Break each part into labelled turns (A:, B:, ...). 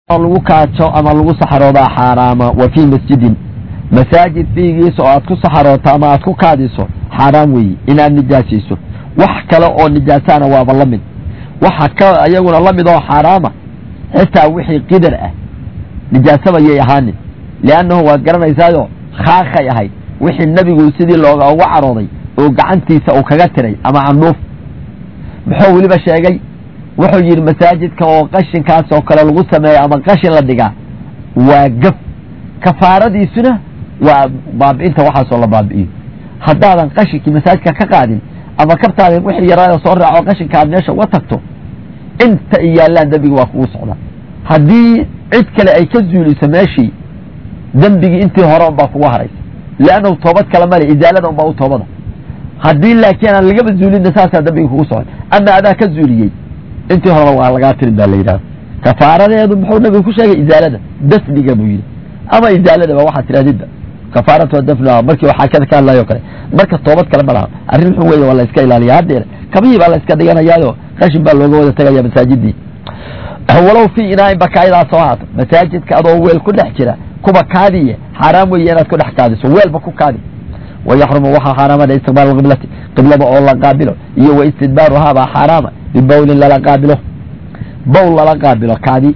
A: lagu kaajo ama lagu saxaroodaa xaaraama wa fii masjidin masaajid fiigiisa oo aad ku saxarooto ama aad ku kaadiso xaaraam weeye inaad nijaasayso wax kale oo nijaasaana waaba la mid waxa ka iyaguna la mid oo xaaraama xitaa wixii qidar ah nijaasaba yay ahaanin liannahu waad garanaysaayo khaakhay ahayd wixii nebigu sidii looga uga carooday oo gacantiisa uu kaga tiray ama candhuuf muxuu weliba sheegay wuxuu yidhi masaajidka oo qashinkaas oo kale lagu sameeyo ama qashin la dhigaa waa gaf kafaaradiisuna waa baabi'inta waxaasoo la baabi'iyo haddaadan qashinkii masaajidka ka qaadin ama kabtaada wixii yaraada soo raaco qashinka aad meesha uga tagto inta ay yaallaan dembiga waa kugu socda haddii cid kale ay ka zuuliso meeshii dembigii intii hore unbaa kugu haraysa liannahu toobad kale male izaalada unbaa u toobada haddii laakiin aan lagaba zuulinna saasaa dembiga kugu socda ama adaa ka zuuliyey intii horeba waa lagaa tirin baa la yidhahda kafaaradeedu muxuu nabigu ku sheegay izaalada dafniga buu yidhi ama izaaladaba waxaa tirahdidba kafaaratu dafnuha markii xaakada ka hadlayo kale marka toobad kale ma laha arrin xun weeye waa la iska ilaaliya haddeer kabihii baa la iska dhiganayaayo qashin baa looga wada tegaya masaajidii walow fii inaain bakaayadaa soo haato masaajidka adoo weel ku dhex jira kuba kaadiye xaaraam weeye inaad ku dhex kaadiso weelba ku kaadi wayaxrumu waxaa xaaraamada istiqbaal qiblati qiblada oo la qaabilo iyo wa istidbaaruhaa baa xaaraama bibawlin lala qaabilo bowl lala qaabilo kaadi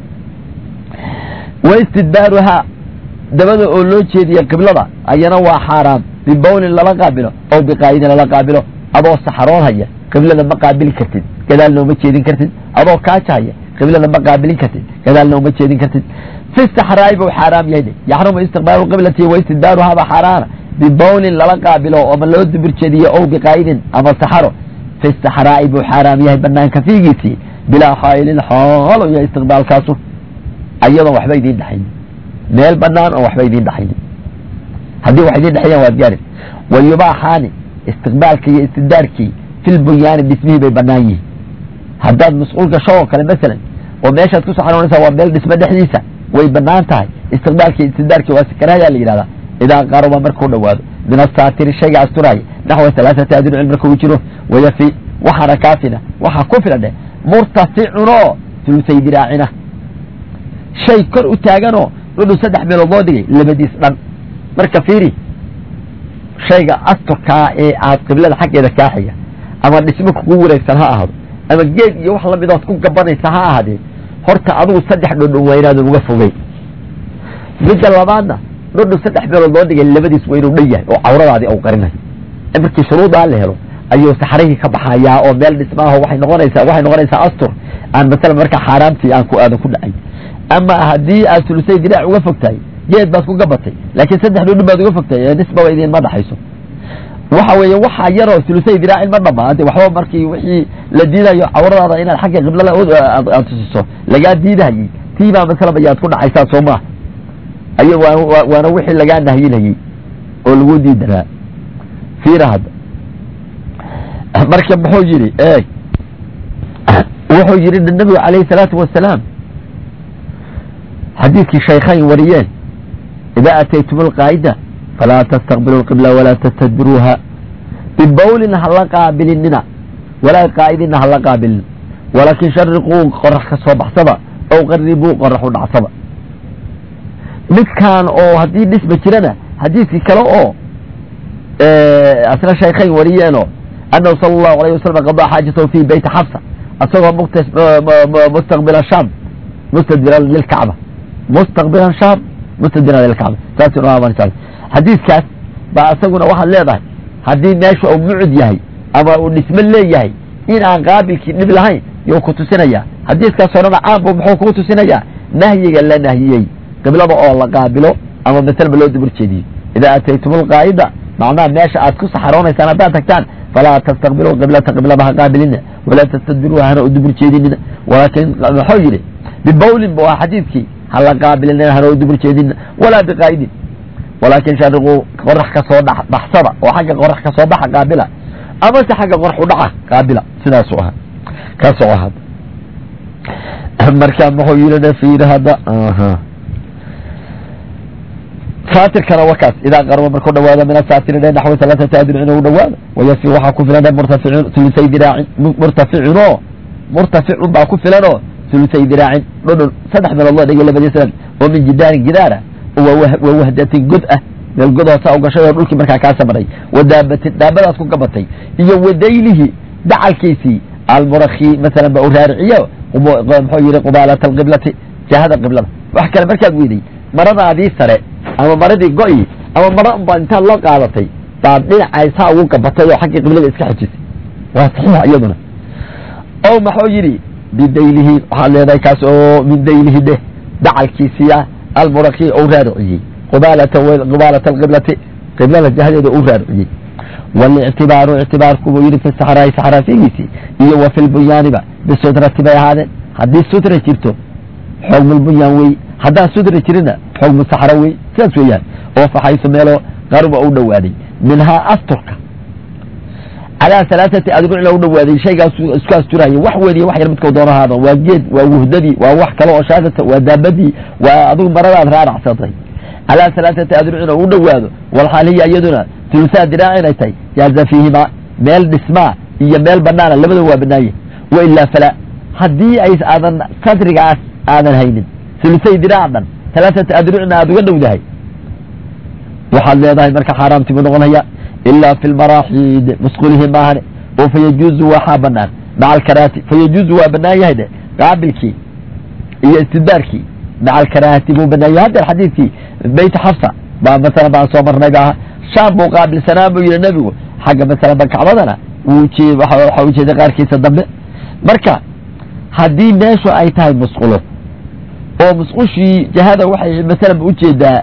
A: wa istidbaaruhaa dabada oo loo jeediya qiblada ayana waa xaaraam bibawlin lala qaabilo oo biqaayidin lala qaabilo adoo saxaroon haya qiblada ma qaabili kartid gadaalna uma jeedin kartid adoo kaaja haya qiblada ma qaabilin kartid gadaalna uma jeedin kartid fi saxraa'i buu xaaraam yahay yaxrumu istiqbaalu qiblati wa istidbaaruhaa baa xaaraana bibawlin lala qaabilo ama loo dubir jeediyo ow biqaayidin ama saxaro fi saxraa'i buu xaaraam yahay banaanka fiigiisii bilaa xaa'ilin xoolo iyo istiqbaalkaasu ayadoon waxba idiin dhexaynin meel banaan oon waxba idiin dhexaynin haddii wax idiin dhexeeyaan waad gaari wa yubaaxaani istiqbaalkii iyo istidbaarkii fil bunyaani dhismihii bay banaan yihiin haddaad masquul gasho oo kale masalan oo meeshaad ku saxaroonaysaa waa meel dhismo dhexdiisa way banaan tahay istiqbaalkii istidbaarkii waa sikaraayaa la yidhahdaa idaa qaruba markuu dhowaado min asaatiri shayga asturaaya naxwa alaaثati adrucin markuu jiro wayafi waxaana kaafina waxaa ku filan dheh murtaficunoo sulusay diraacina shay kor u taaganoo dhudhu saddex meelood loo dhigay labadiis dhan marka fiiri shayga asturkaa ee aad qiblada xaggeeda kaaxiga ama dhismo kugu wareegsan ha ahaado ama geed iyo wax lamidood ku gabanaysa ha ahaadee horta adugu saddex dhudhun waa inaadan uga fogey midda labaadna dhudhu saddex meelood loo dhigay labadiis waa inuu dhan yahay oo cawradaadii au qarinayo markii shuruudaa la helo ayuu saxrihii ka baxayaa oo meel dhismaaho waxay noqonaysaa waxay noqonaysaa astur aan masalan marka xaaraamtii aan ku aadan ku dhacay ama haddii aad sulusay diraac uga fogtahay geed baad ku gabatay laakiin saddex dhudhun baad uga fogtahay nisbaba idiinma dhaxayso waxa weeye waxa yaroo sulusay diraacin ma dhamaade waxba markii wixii la diidayo cawradaada inaad xagga qiblada aad tusiso lagaa diidahayey tiibaa masalan ayaad ku dhacaysaa soo maaha ay waana wixii lagaa nahyinayey oo lagu diidanaa fiira hadda marka muxuu yidhi eeg wuxuu yidhi nabigu calayhi salaatu wasalaam xadiidkii shaykhayn wariyeen idaa ataytum alqaa'ida falaa tastaqbilu lqibla walaa tastadbiruuha bibawlin hala qaabilinina walaa qaa'idina hala qaabilin walaakin shariquu qorax ka soo baxsaba ow qaribuu qorax u dhacsaba midkaan oo haddii dhisma jirana xadiidkii kale oo asna shaykhayn wariyeenoo annahu sala allahu alayh wasalam qadaa xaajatahu fi beyti xabsa asagoo mustaqbila shaam mustadbiran lilkacba mustaqbilan shaam mustadbiran lilkacba saas xadiidkaas baa isaguna waxaad leedahay haddii meesha uu mucud yahay ama uu dhismo leeyahay in aan qaabilkii dhib lahayn yuu ku tusinayaa xadiidkaas horena caambu muxuu kuu tusinayaa nahyiga la nahyiyey qiblada oo la qaabilo ama masalba loo dubur jeediyo idaa ataytum alqaa'ida macnaha meesha aad ku saxaroonaysaan haddaad tagtaan falaa tastaqbiluu qiblata qiblada ha qaabilina walaa tastadbiruuha hana u dubur jeedinina walaakin muxuu yidhi bibawlin bu ah xadiidkii hala qaabilina hana u dubur jeedinina walaa biqaa'idin walaakin shariquu qorax ka soo baxsada oo xagga qorax ka soo baxa qaabila amase xagga qorax u dhaca qaabila sidaasuu ahaa ka soco hadda marka muxuu yidhi fiiri hadda saatirkana wakaas idaa qaruba markuu dhawaado min asaatiri dhe naxwi alaaثati adrucin u dhawaado wayafi waxaa ku filan murtaficun sulusay diraacin murtaficunoo murtaficun baa ku filanoo hulusay diraacin dhudhun saddex meelood loo dhigay labadii sanad oo min jidaarin gidaara waa wahdatin god ah meel god hoosa u gashay oo dhulkii markaa kaa samaray wa daabatin daabadaas ku gabatay iyo wadaylihi dacalkiisii almurakhi masalan ba u raariciyo muxuu yihi qubaalata alqiblati jahada qiblada wax kale markaad weyday maradaadii sare ama maradii go'i ama mara unbaa intaad loo qaadatay baad dhinacaysaa ugu gabatay oo xaggii qiblada iska xejisay waa saxiixa iyaduna o maxuu yidhi bidaylihi waxaad leedahay kaas oo min daylihi dheh dacalkiisiya almurakhi ou raariciyey qubaalata qubaalata alqiblati qiblada jahadeeda u raariciyey walictibaaru ictibaarku buu yidhi fi saxraai saxraa figiisii iyo wa fi lbunyaaniba bisutrati bay ahaadeen haddii sutra jirto xogmulbunyaan wey haddaan sutra jirina xogmu saxra wey sidaas weeyaan oo faxaysu meeloo qaruba u dhowaaday minhaa asturka calaa alaaati adrucna u dhowaaday shaygaas isku asturaya wax weyn iyo wax yar midkau doono ahaado waa geed waa wuhdadii waa wax kale oo shaadata waa daabadii waa adigu maradaad raaracsatay calaa alaaati adrucna u dhowaado walxaal hiya iyaduna tulusaa diraac inay tahay jaaza fiihimaa meel dhismaa iyo meel banaana labada waa banaanye wa ilaa falaa haddii ay aadan sadrigaas aadan haynin sulusay diraac dhan alaaati adrucna aad uga dhowdahay waxaad leedahay marka xaaraamtimu noqonaya ilaa fi lmaraaxid musqulihi maahane oo fayajuuzu waxaa banaan maca alkaraahati fayajuuzu waa banaan yahay de qaabilkii iyo istidbaarkii maca alkaraahati buu banaan yahay haddeer xadiidkii beyt xafsa baa masalan baan soo marnay ba shaam buu qaabilsanaa buu yihi nebigu xagga masalan ba kacbadana waxa ujeeday qaarkiisa dambe marka haddii meeshu ay tahay musqulo oo musqushii jahada waxay masalan ba ujeedaa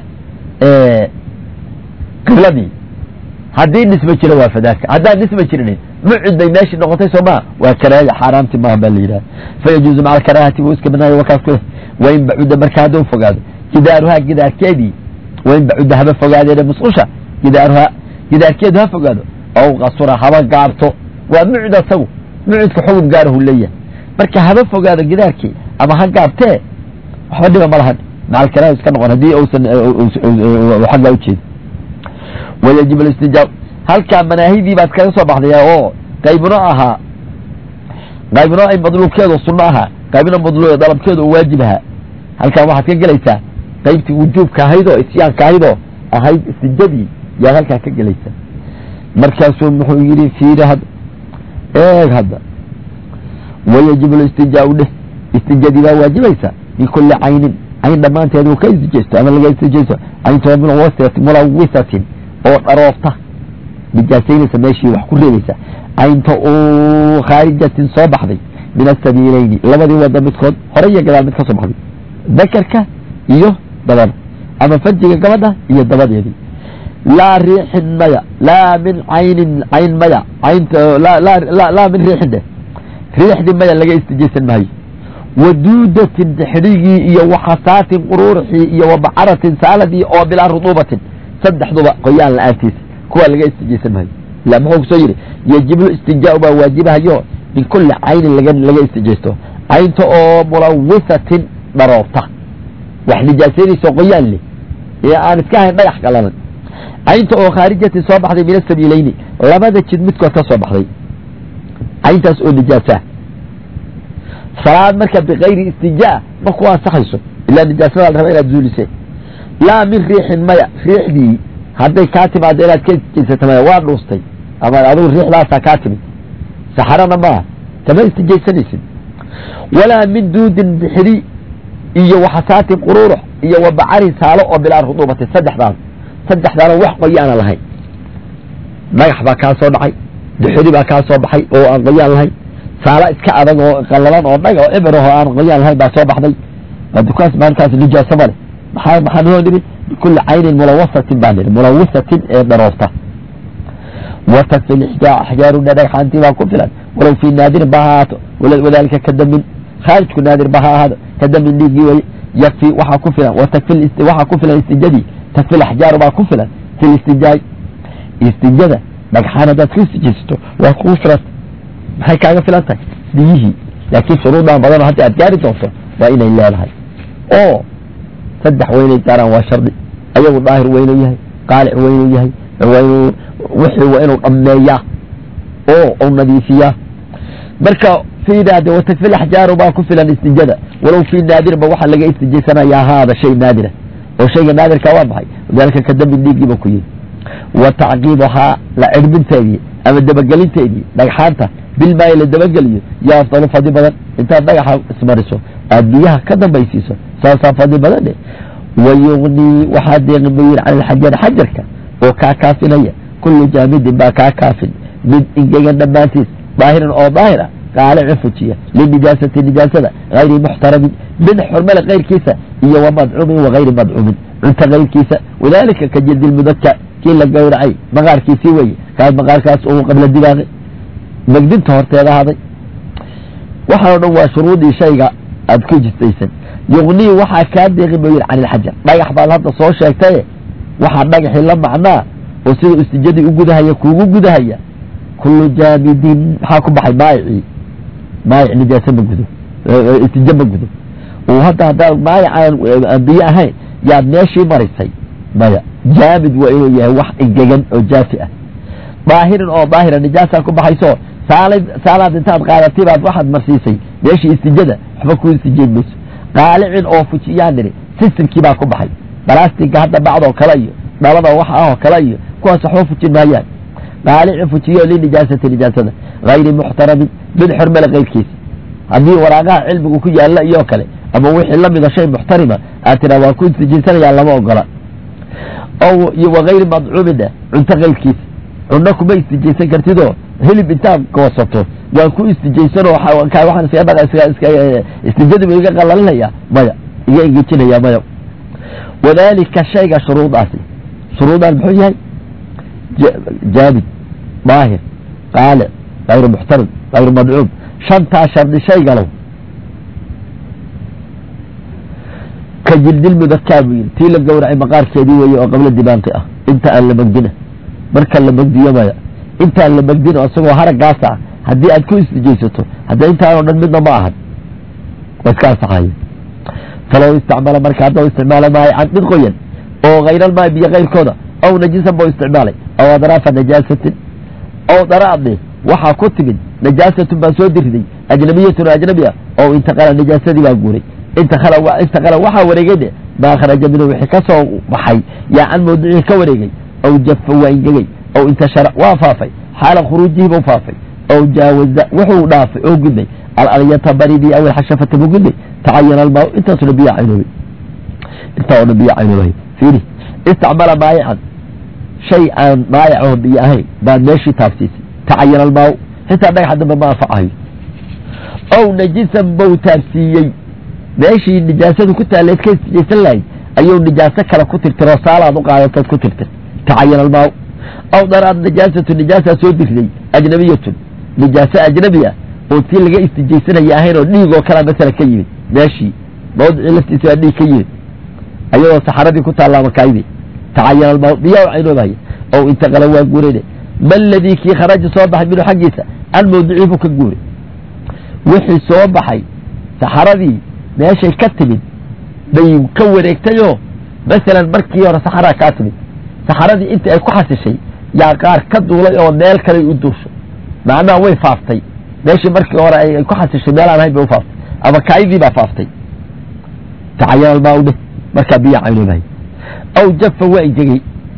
A: qibladii haddii dhisma jiro waa fadaaka haddaan dhisma jirinin mucid bay meeshii noqotay soo maa waa karaahya xaaraamti maaha baa la yidhaha fayajuuzu maca alkaraahati buu iska banaaya wakaas ku leh wain bacuda marka hadduu fogaado gidaaruhaa gidaarkeedii wain bacuda haba fogaadeene musqusha gidaaruhaa gidaarkeedu ha fogaado ow qasura haba gaabto waa mucid asagu mucidka xugum gaarahu leeyahay marka haba fogaado gidaarkii ama ha gaabtee waxba dhiba ma lahan maca alkaraaha iska noqon haddii uusan xaggaa ujeeda wayajib alistijaab halkaa manaahidii baad kaga soo baxdaya oo qaybno ahaa qaybno ay madluubkeedu sunno ahaa qaybna madluub dalabkeedu uu waajib ahaa halkaa waxaad ka gelaysaa qaybtii wujuubka ahayd oo isyaanka ahayd oo ahayd istijadii yaad halkaa ka gelaysaa markaasuu muxuu yidhi fiiri hadda eeg hadda wayajib alistijaau dheh istijadii baa waajibaysa bikulli caynin cayn dhammaanteed uu ka istijeysto ama laga istijeysto cayntoo mulawisatin oo dharoofta nijaasaynaysa meeshii wax ku reebaysa caynta uu khaarijatin soo baxday min asabiileyni labadii wada midkood hore iyo gadaal mid ka soo baxday dakarka iyo dabada ama fajiga gabadha iyo dabadeedii laa riixin maya laa min caynin cayn maya caynta laa min riixin dheh riixdii maya laga istijaysan maayo waduudatin xidhigii iyo waxasaatin quruurxii iyo wabacaratin saaladii oo bilaa ruduubatin saddexduba qoyaan la-aantiisa kuwaa laga istijaysan maayo ila muxuu kusoo yidhi yajibu istinjaau baa waajibahayo min kulli caynin laga istijaysto caynta oo mulawisatin dharoorta wax nijaasaynayso qoyaan leh ee aan iska ahayn dhagax qalalan caynta oo khaarijatin soo baxday min asabiileyni labada jid midkood ka soo baxday cayntaas oo nijaasaa salaad marka bikayri istijaa ma ku ansaxayso ilaa nijaasada la raba inaad zuulisee laa min riixin maya riixdii hadday kaa timaado inaad ka istijaysato maya waa dhuustay ama adigu riixdaasaa kaa timid saxarana maaha kama istijaysanaysid walaa min duudin bixiri iyo waxasaatin quruurux iyo wabacarin saalo oo bilaa ruduubati saddexdaas saddexdaana wax qoyaana lahayn dhagax baa kaa soo dhacay bixiri baa kaa soo baxay oo aan qoyaan lahayn saala iska adag oo qallalan oo dhag oo ibir oo aan qoyaan lahayn baa soo baxday dukaas maalintaas nijaaso male maxaa maxaa noo dhibi bikulli caynin mulawasatin baa nidhi mulawisatin ee dharoofta watakfi lixjaa axjaaruna dhagxaantii baa ku filan walow fii naadirin ba ha ahaato wadalika ka damin khaarijku naadir ba ha ahaado ka damin dhiiggii weye yakfi waxaa ku filan watakfi waxaa ku filan istijadii takfi laxjaaru baa ku filan fi listijaay istijada dhagxaan haddaad ku istijaysato waa kugu filan maxay kaaga filan tahay biyihii laakiin shuruudan badanoo hadda aad gaari doonto waa inay leedahay oo saddex weynay gaaraan waa shardi ayagu daahir weynuu yahay qaalic weynuu yahay waa inuu wixii waa inuu dhammeeyaa oo u nadiifiyaa marka fii naadi watakfi laxjaaru baa ku filan istijada walow fii naadirba waxaa laga istijaysanayaa haada shay naadira oo shayga naadirka waa maxay dalika ka dambi dhiiggiiba ku yihi wa tacqiibuhaa la cirbinteedii ama dabagelinteedii dhagxaanta bilmaayi la dabageliyo yaa afdalu fadli badan intaad dhagaxa ismariso aad biyaha ka dambaysiiso saasaa fadli badane wayugnii waxaa deeqi buu yidhi cala alxajar xajarka oo kaa kaafinaya kullu jaamidin baa kaa kaafin mid ingegan dhammaantiis daahiran oo daahira qaalicin fujiya linijaasati nijaasada hayri muxtaramin mid xurmale kayrkiisa iyo wa madcuumin wagayri madcuumin cunta kayrkiisa wadaalika ka jildi lmudaka kii la gowracay maqaarkiisii weeye kaas maqaarkaas uu qabla dibaaqi megdinta horteeda haday waxaan o dhan waa shuruudii shayga aad ku jistaysan yugnii waxaa kaa deeqi buu yidhi cani ilxajar dhagax baad hadda soo sheegtaye waxaa dhagaxii la macnaa oo sida istijadii u gudahaya kuugu gudahaya kullu jaamidin maxaa ku baxay maayicii maayic nijaase ma gudo istijo ma gudo uu hadda haddaa maayic aan biyo ahayn yaad meeshii marisay maya jaamid waa inuu yahay wax engegan oo jaafi ah daahirin oo daahira nijaasaa ku baxayso saalad saalaad intaad qaadatay baad waxaad marsiisay meeshii istijada waxba ku istijeyn mayso qaalicin oo fujiyaan niri sistamkii baa ku baxay balastiga hadda bacdoo kale iyo dhalada wax ahoo kale iyo kuwaas waxba fujin maayaan qaalicin fujiyo linijaasati nijaasada hayri muxtaramin mid xormale kayrkiisa haddii waraaqaha cilmigu ku yaalla iyo kale ama wixii lamida shay muxtarima aad tiraa waan ku istijaysanayaan lama ogola wagayri madcuumina cunto kayrkiisa cunno kuma istijaysan kartidoo hilib intaad goosato waan ku istijaysanoo waxaan istijadibu iga qalalinaya maya iga engejinaya maya wadaalika shayga shuruudaasi shuruudaan muxuu yahay jaamid daahir qaalic hayru muxtarim hayru madcuum shantaa shardi shaygalow ka jildilmudakaa buu yidhi tii la gowracay maqaarkeedii weeye oo qabla dibaanqi ah inta aan la megdina marka la megdiyo maya intaan la megdin oo isagoo haraggaas ah haddii aad ku istijaysato hadda intaanoo dhan midna ma ahan waa iska ansaxaye falow istacmala marka haddau isticmaala maayican mid qoyan oo hayral biyo kayrkooda aw najisan bau isticmaalay aw adraafa najaasatin aw daraadne waxaa ku timid najaasatun baa soo diriday ajnabiyatun ajnabi ah oo intaqala najaasadii baa guuray intaqala waxaa wareegayne maa kharaja minhu wixii ka soo baxay yaa can mawduucihi ka wareegay aw jafa waa ingegay aw intashara waa faafay xaala khuruujihi buu faafay aw jaawaza wuxuu dhaafay oo gudbay alalyata baridii aw alxashafata buu gudbay tacayana almaa intaasoo dhan biyaa caynoobay intaa oo dhan biyaa caynoobay fiiri istacmala maayican shay aan maayac oo biyo ahayn baad meeshii taabsiisay tacayana almaa xitaa dhagaxa dambe ma anfacayo ow najisan bau taabsiiyey meeshii nijaasadu ku taaleed ka istijaysan lahayd ayuu nijaaso kale ku tirtiroo saalaad u qaadatood ku tirtir tacayana almaa aw daraad najaasatu nijaasaa soo dirday ajnabiyatun nijaaso ajnabi ah oo tii laga istijaysanaya ahayn oo dhiig oo kalea masala ka yimid meeshii mawdicii laftiisa waa dhiig ka yimid ayadoo saxaradii ku taallaa makaayidii tacayana almaa biyaa u caynoobaya ow intaqala waa guurayne ma ladii kii kharaja soo baxay minhu xaggiisa can mawducii buu ka guuray wixii soo baxay saxaradii meeshay ka timid bay ka wareegtayoo masalan markii hore saxaraa kaa timid saxaradii intii ay ku xasishay yaa qaar ka duulay oo meel kaley u duusho macnaha way faaftay meeshii markii hore ay ku xasishay meel aan ahayn bay u faaftay ama kaayidii baa faaftay tacayana almaa dheh markaa biyaa caynoobay aw jafa waa ingegey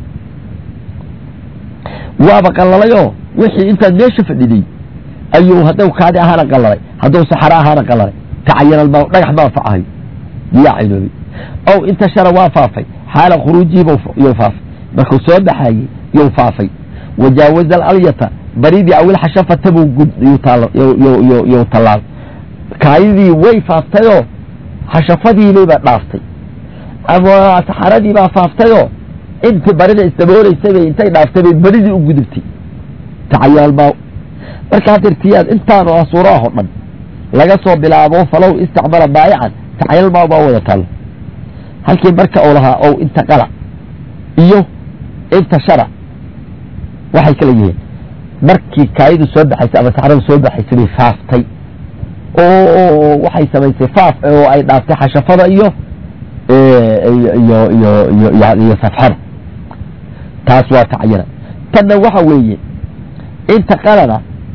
A: waaba qallalayoo wixii intaad meesha fadhiday ayuu hadduu kaadi ahaana qallalay hadduu saxaro ahaana qallalay tacayana almaa dhagax ma anfacahayo biyaa caynoobay aw intashara waa faafay xaala khuruujihi you faafay markuu soo baxayey you faafay wajaawaza alalyata baridii awil xashafata buu you tallaal kaayidii way faaftayoo xashafadiibayba dhaaftay ama saxaradii baa faaftayoo intii barida isdabooleysay bay intay dhaaftay bay baridii u gudubtay tacayaalmaa marka hadeertiyaad intaan oo asuuraahoo dhan laga soo bilaabo falow istacmala baayican tacayalmaa baa wada taalo halkii marka uu lahaa ow intaqala iyo intashara waxay kala yihiin markii kaayidu soo baxaysay ama saxradu soo baxaysay bay faaftay oo waxay samaysay faaf oo ay dhaaftay xashafada iyo iyo iyo iyo iyo safxada taas waa tacayana tanna waxa weeye inta qalada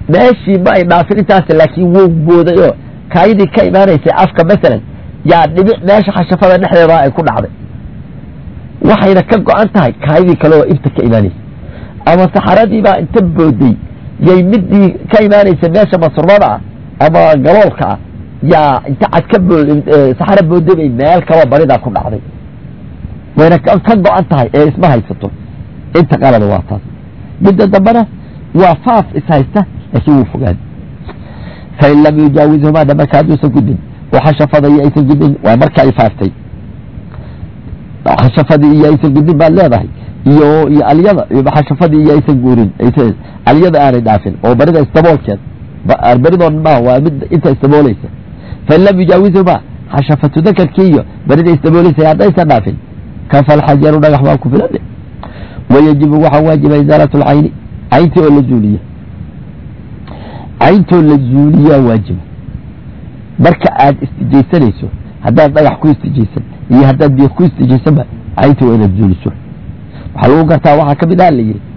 A: meeshii ma ay dhaafin intaas laakiin wou booday oo kaayadii ka imaanaysay afka masalan yaa dhibic meesha xashafada dhexdeeda ay ku dhacday waxayna ka go-an tahay kaayadii kale oo ibta ka imaanaysay ama saxaradii baa inta booday yay midii ka imaanaysa meesha masrumada ah ama galoolka ah yaa inta cad ka saxaro booday bay meel kaba baridaa ku dhacday wayna ka go-an tahay ee isma haysato inta qalada waa taas midda dambena waa faaf ishaysta laakiin wuu fogaan fain lam yujaawizhumaa da marka hadduusan gudin waxashafadaiyo aysan gudin waa marka ay faaftay xashafadii iyo aysan gudin baad leedahay iyo iyo alyada xashafadii iyo aysan guurin alyada aanay dhaafin oo barida istaboolkeed baridoo ma waa mid inta istaboolaysa fain lam yujaawizhumaa xashafatu dakarkii iyo barida istaboolaysa haddaysan dhaafin kafa alxajaru dhagax baa ku filan wayajibu waxaa waajiba isaalat lcayni cayntii oo la zuuliya cayntoo la zuuliyaa waajiba marka aad istijaysanayso haddaad dhagax ku istijaysan iyo haddaad biyo ku istijaysanba cayntii waa inaad zuuliso waxaa lagu gartaa waxaa ka mid ah la yidhi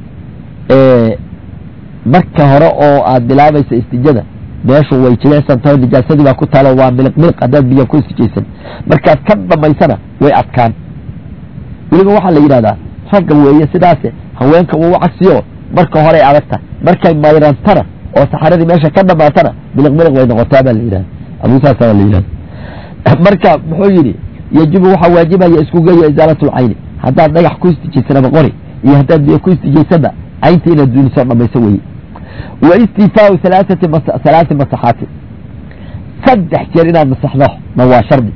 A: marka hore oo aad bilaabaysa istijada meeshu way jilicsan tahay nijaasadii baa ku taalo waa miliq miliq haddaad biyo ku istijaysan markaad ka dhamaysana way adkaan weliba waxaa la yidhahdaa ragga weeye sidaase haweenka uu cagsiyo marka horey adagta markay mayrantana oo saxaradii meesha ka dhamaatana miliq miliq way noqotaa baa la yidhahda abusaasa baa la yidhahda marka muxuu yidhi yajibu waxaa waajibaya isku geeya isaalat lcayni haddaad dhagax ku istijaysan ama qori iyo haddaad biyo ku istijaysanba caynta inaad duuliso dhamayso weye wa istifaau alaaati halaati masaxaati saddex jeer inaad masaxdo na waa shardi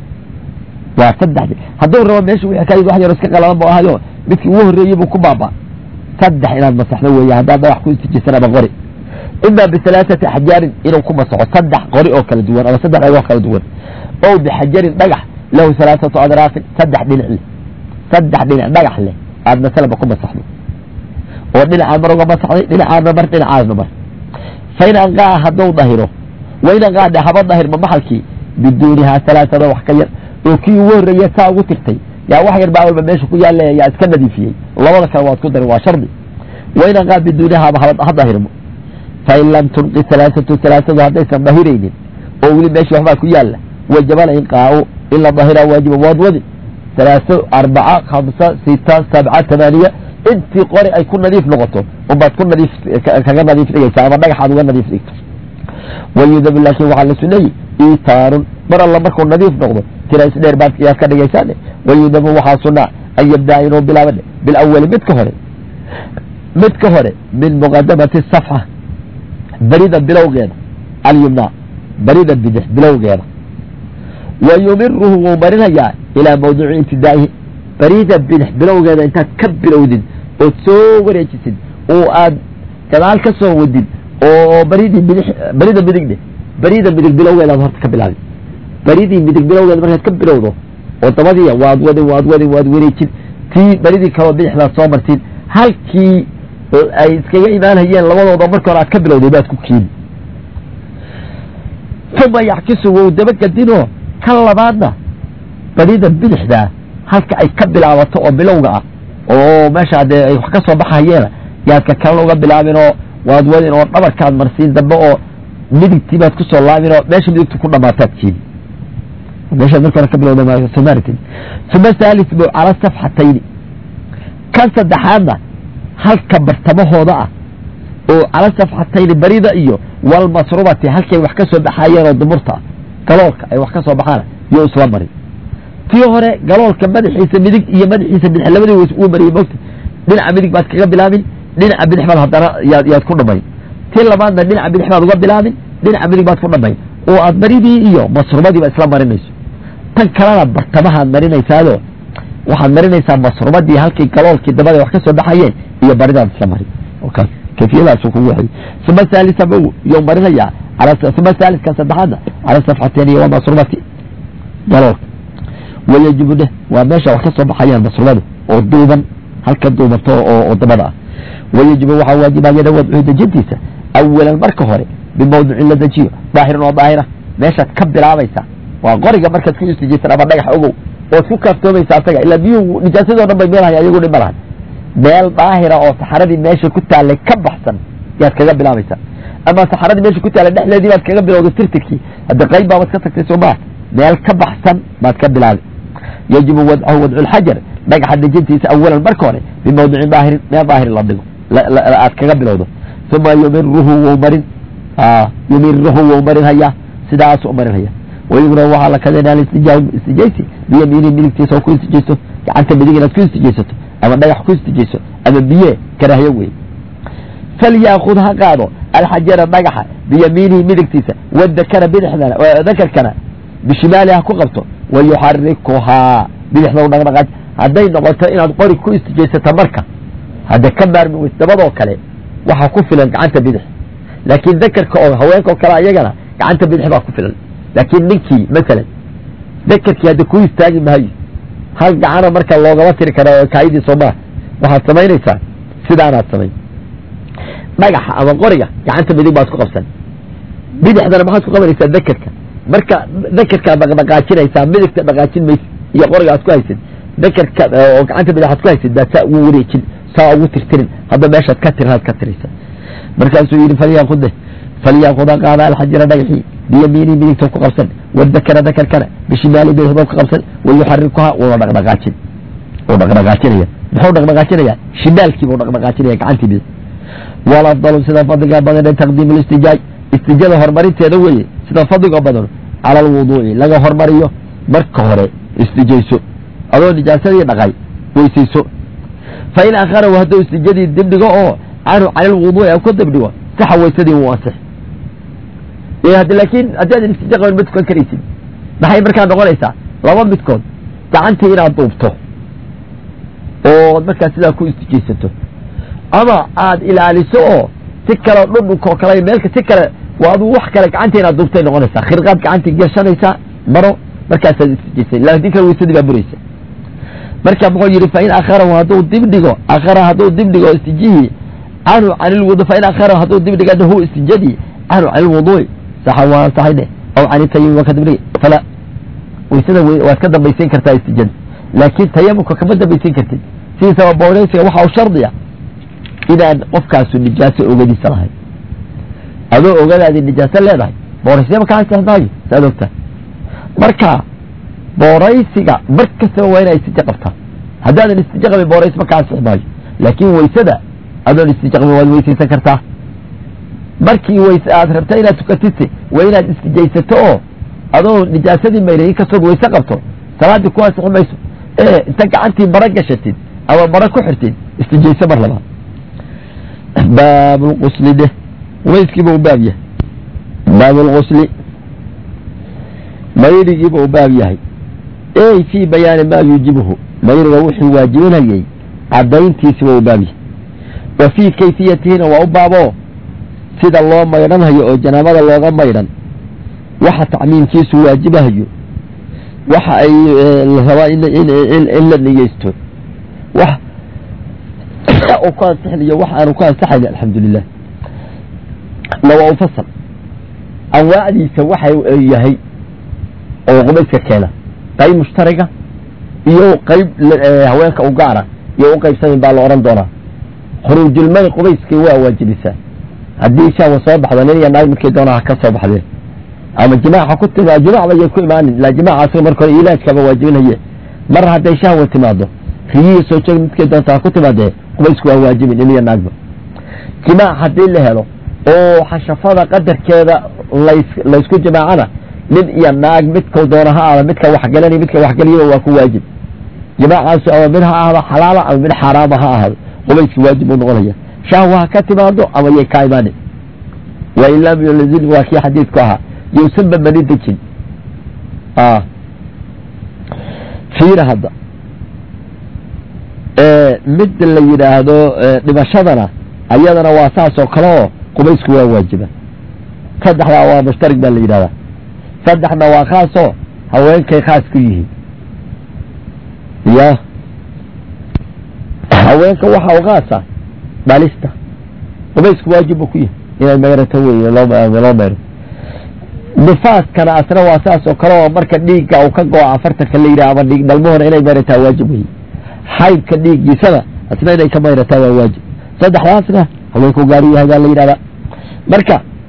A: waa saddexdi hadduu rabo meesha wixii ka wax yaro iska qalaban bu ahayo midkii ugu horreeyey buu ku baaba saddex inaad masaxdo weeye haddaad dhagax ku istijaysan ama qori ima bihalaaثati axjaarin inuu ku masaxo saddex qori oo kala duwan ama saddex dhagoo kala duwan o bixajarin dhagax lahu halaaثatu adraafin saddex dhinac leh saddex dhinac dhagax leh aad masalaba ku masaxdo oo dhinacaan mar uga masaxday dhinacaana mar dhinacaasna mar fain anqaa hadduu dahiro wain anqaade haba dahirma maxalkii biduunihaa halaaثada wax ka yar oo kii ugu horreeye saa ugu tirtay yaa wax yar baa walba meesha ku yaalla yaa iska nadiifiyey labada kale waad ku dari waa shardi wain anqaa biduunihaa ha dahirmo fain lam tunqi alaaatu alaaadu haddaysan dahiraynin oo weli meesha waxbaa ku yaalla wajaba inqaau in la dahiraa waajiba waad wadi alaaso arbaca hamsa sita sabca tamaaniya intii qori ay ku nadiif noqoto unbaad ku nadiif kaga nadiif dhigaysa ama dhagaxaad uga nadiif dhigto wayudabu laakiin waxaa la suneeyey itaarun mar alla markuu nadiif noqdo tira isdheer baad yaad ka dhigaysaane wayudabu waxaa sunaa an yabdaa inuu bilaaba bilawali midka hore midka hore min muqadamati safxa barida bilowgeeda alyumna barida bidix bilowgeeda wa yumiruhu wuu marinayaa ilaa mawduuci ibtidaa'ihi barida bidix bilowgeeda intaad ka bilowdid ood soo wareejisid oo aad gadaal ka soo wadid oo baridii bidix barida midigde barida midig bilowgeedaad horta ka bilaabi baridii midig bilowgeeda markaad ka bilowdo oo dabadiya waad wadin waad wadin waad wareejin tii baridii kaloo bidixdaad soo martiin halkii ay iskaga imaanhayeen labadooda marka hore aad ka bilowday baad ku keeni uma yaxkisu wou dabagedinoo ka labaadna barida bidixdaa halka ay ka bilaabato oo bilowga ah oo meesha dee ay wax ka soo baxayeena yaad ka kalena uga bilaabinoo waad wadin oo dhabarkaad marsiin dambe oo midigtii baad ku soo laabin oo meesha midigtu ku dhamaataad keeni meeshaad marka hore ka bilowda somaartin uma saalis bu cala safxatayni kan saddexaadna halka bartamahooda ah oo cala safxatayni barida iyo walmasrubati halkay wax ka soo baxaayeen oo dumurta ah galoolka ay wax ka soo baxaan yo isla marin tii hore galoolka madaxiisa midig iyo madaxiisa bidix labadii ways uu mariyey mogta dhinaca midig baad kaga bilaabin dhinaca bidix baad haddana yaad yaad ku dhamayn tii labaadna dhinaca bidix baad uga bilaabin dhinaca midig baad ku dhamayn oo aad baridii iyo masrubadiiba isla marinayso tan kalena bartamahaad marinaysaado waxaad marinaysaa masrubadii halkii galoolkii dabada wax ka soo baxayeen iyo baridaad isla marin kaas kayfiyadaas kugu waxay uma saalisa yo marinayaa uma saaliska saddexaadna cala safxateen iyo masrubati galoolka wayajibu dheh waa meesha wax ka soo baxayaan masrubadu oo duuban halka duubanto oo dabada ah wayajibu waxaa waajibaya wadcu dejintiisa awalan marka hore bimawducin la dejiyo daahiran oo daahira meeshaad ka bilaabaysaa waa qoriga markaad ku istijaysan ama dhagax ogow ood ku kaaftoomaysa asaga ilaa biyuhu nijaasadoo dhan bay meelhay ayagu dhib ma lahan meel daahira oo saxaradii meesha ku taallay ka baxsan yaad kaga bilaabaysaa ama saxaradii meesha ku taala dhexdeedii baad kaga bilowday tirtirkii hadda qayb baabaad ka tagtay soo maa meel ka baxsan baad ka bilaabay yajibu wadcahu wadcu lxajar dhagaxa dejintiisa awalan marka hore bimawdicin daahirin meel daahirin la dhigo aad kaga bilowdo uma yumiruhu wou marin yumiruhu wou marin hayaa sidaas u marin haya wayumra waxaa la kadeenaa istijaa istijaysi biyamiinihi midigtiisa oo ku istijaysto gacanta midig inaad ku istijaysato ama dhagax ku istijayso ama biye karaahiyo wey falyaakud ha qaado alxajara dhagaxa biyamiinihi midigtiisa wadakara bidixdana dakarkana bishimaali ha ku qabto wayuxarikuhaa bidixda u dhaqdhaqaaj hadday noqoto inaad qori ku istijaysato marka hadda ka maarmi weys dabadoo kale waxaa ku filan gacanta bidix laakiin dakarka oo haweenka oo kale ayagana gacanta bidix baa ku filan laakiin ninkii masalan dakarkii hadda ku istaagi maayo hal gacana marka loogama tiri kara kaayidii soo maa waxaad samaynaysaa sidaanaad samayn dhagaxa ama qoriga gacanta midig baad ku qabsan bidixdana maxaad ku qabanaysaa dakarka marka dakarkaad dhaqdhaqaajinaysaa midigta dhaqaajin maysa iyo qoriga aad ku haysid dakarka oo gacanta bidix aad ku haysid baa saa ugu wareejin saa ugu tirtirin hadda meeshaad ka tirinaad ka tiraysa markaasuu yidhi falyaakude falyaakuda qaada alxajira dhagaxii biyamiini midigta ku qabsan wadakara dakarkana bishimaali bidixdoo ku qabsan wayuxarikuhaa wuuna dhaqdhaqaajin wuu dhaqdhaqaajinaya muxuu dhaqdhaqaajinaya shimaalkii buu dhaqdhaqaajinaya gacantii bidix walafdalu sida fadliga badan taqdiimu listijaaj istijada horumarinteeda weeye sida fadliga badan cala alwuduuci laga hormariyo marka hore istijayso adoo nijaasadii dhaqay weysayso fa in akharahu hadduu istijadii dibdhigo oo canhu cani lwuduuci ku dibdhigo saxa weysadii wuu ansix laakiin haddii adan istija qaban ma tukan karaysid maxay markaa noqonaysaa laba midkood gacantii inaad duubto oo markaa sidaa ku istijaysato ama aad ilaaliso oo si kale dhudhunkoo kale meelka si kale waa aduu wax kale gacanta inaad duubtay noqonaysaa khirqaad gacantii gashanaysaa maro markaasaad istijaysay laakiin kale weysadii baa buraysa marka muxuu yidhi fain akharahu hadduu dibdhigo akhara hadduu dibdhigo istijihii canhu can ilwudu fain akharahu hadduu dibdhiga hu istijadii canhu can ilwuduuci saxa waa ansaxay dheh aw can itayamum waa ka dibdhigay fala weysada waad ka dambaysan kartaa istijada laakiin tayamumka kama dambaysan kartid sidiisaba booreysiga waxa u shardiya inaan qofkaasu nijaaso ogadiisa lahayn adoo ogadaadii nijaaso leedahay booraysiya kaa ansix maayo saad ogtaa marka booraysiga mar kastaba waa inaa istija qabtaa haddaadan istija qabin boorays ma kaa ansix maayo laakiin weysada adoon istija qabin waad weysaysan kartaa markii weyse aad rabta inaad tukatise waa inaad istijaysato oo adoo nijaasadii mayray inkastood weyse qabto salaaddii ku ansixi mayso ee inta gacantii maro gashatid ama maro ku xirtid istijayso mar labaad baab lqusli dheh weyskiiba u baab yahay baab lqusli mayrigiiba u baab yahay ey fii bayaani maa yuujibuhu mayriga wuxuu waajibinayay caddayntiisiba u baab yahay wa fii kayfiyatihina waa u baaboo sida loo maydhanhayo oo janaabada looga maydhan waxa tacmiimkiisu waajibahayo waxa ay rabaa in la niyeysto wax u ku ansixinayo wax aanu ku ansaxayn alxamdulilah lawa ufasal anwaacdiisa waxa yahay oo qubayska keena qayb mushtariga iyo qayb haweenka u gaara iyo u qaybsamayn baa la odhan doonaa khuruujulmay qubayskii waa waajibisaa haddii shahwa soo baxdo nin iyo naag midkay doonaa ha ka soo baxdeen ama jimaaca ku timaa jimacba yay ku imaanin ilaa jimaacaas marka hore ilaajkaba waajibinaye mar hadday shahwa timaado riyihii soo jeeg midkay doonta ha ku timaadee qubaysku waa waajibin nin iyo naagba jimaac haddii la helo oo xashafada qadarkeeda laysku jimaacana nin iyo naag midkau doona ha aada midka waxgalanay midka waxgeliyaba waa ku waajib jimaacaasu ama mid ha ahdo xalaala ama mid xaaraama ha ahado qubayski waajib buu noqonaya shahwa ha ka timaado ama yay kaa imaanin wain lam yulzim waa kii xadiidku ahaa yousanba mani dejin fiira hadda mid la yidhaahdo dhimashadana ayadana waa saas oo kale oo qubaysku waa waajiba saddexdaa waa mushtarig baa la yidhahdaa saddexna waa khaasoo haweenkay khaas ku yihiin ya haweenka waxa u khaasa dhalista qubaysku waajib buu ku yahay inay mayrato wey loo mayro nifaaskana asna waa saas oo kale oo marka dhiigga uu ka go-o afartanka la yidhaha ama dhiig dhalmahona inay mayrataa waajib wey xaydka dhiiggiisana asna inay ka mayrataa waa waajib saddexdaasna haweenku gaari yahay baa la yidhahdaa marka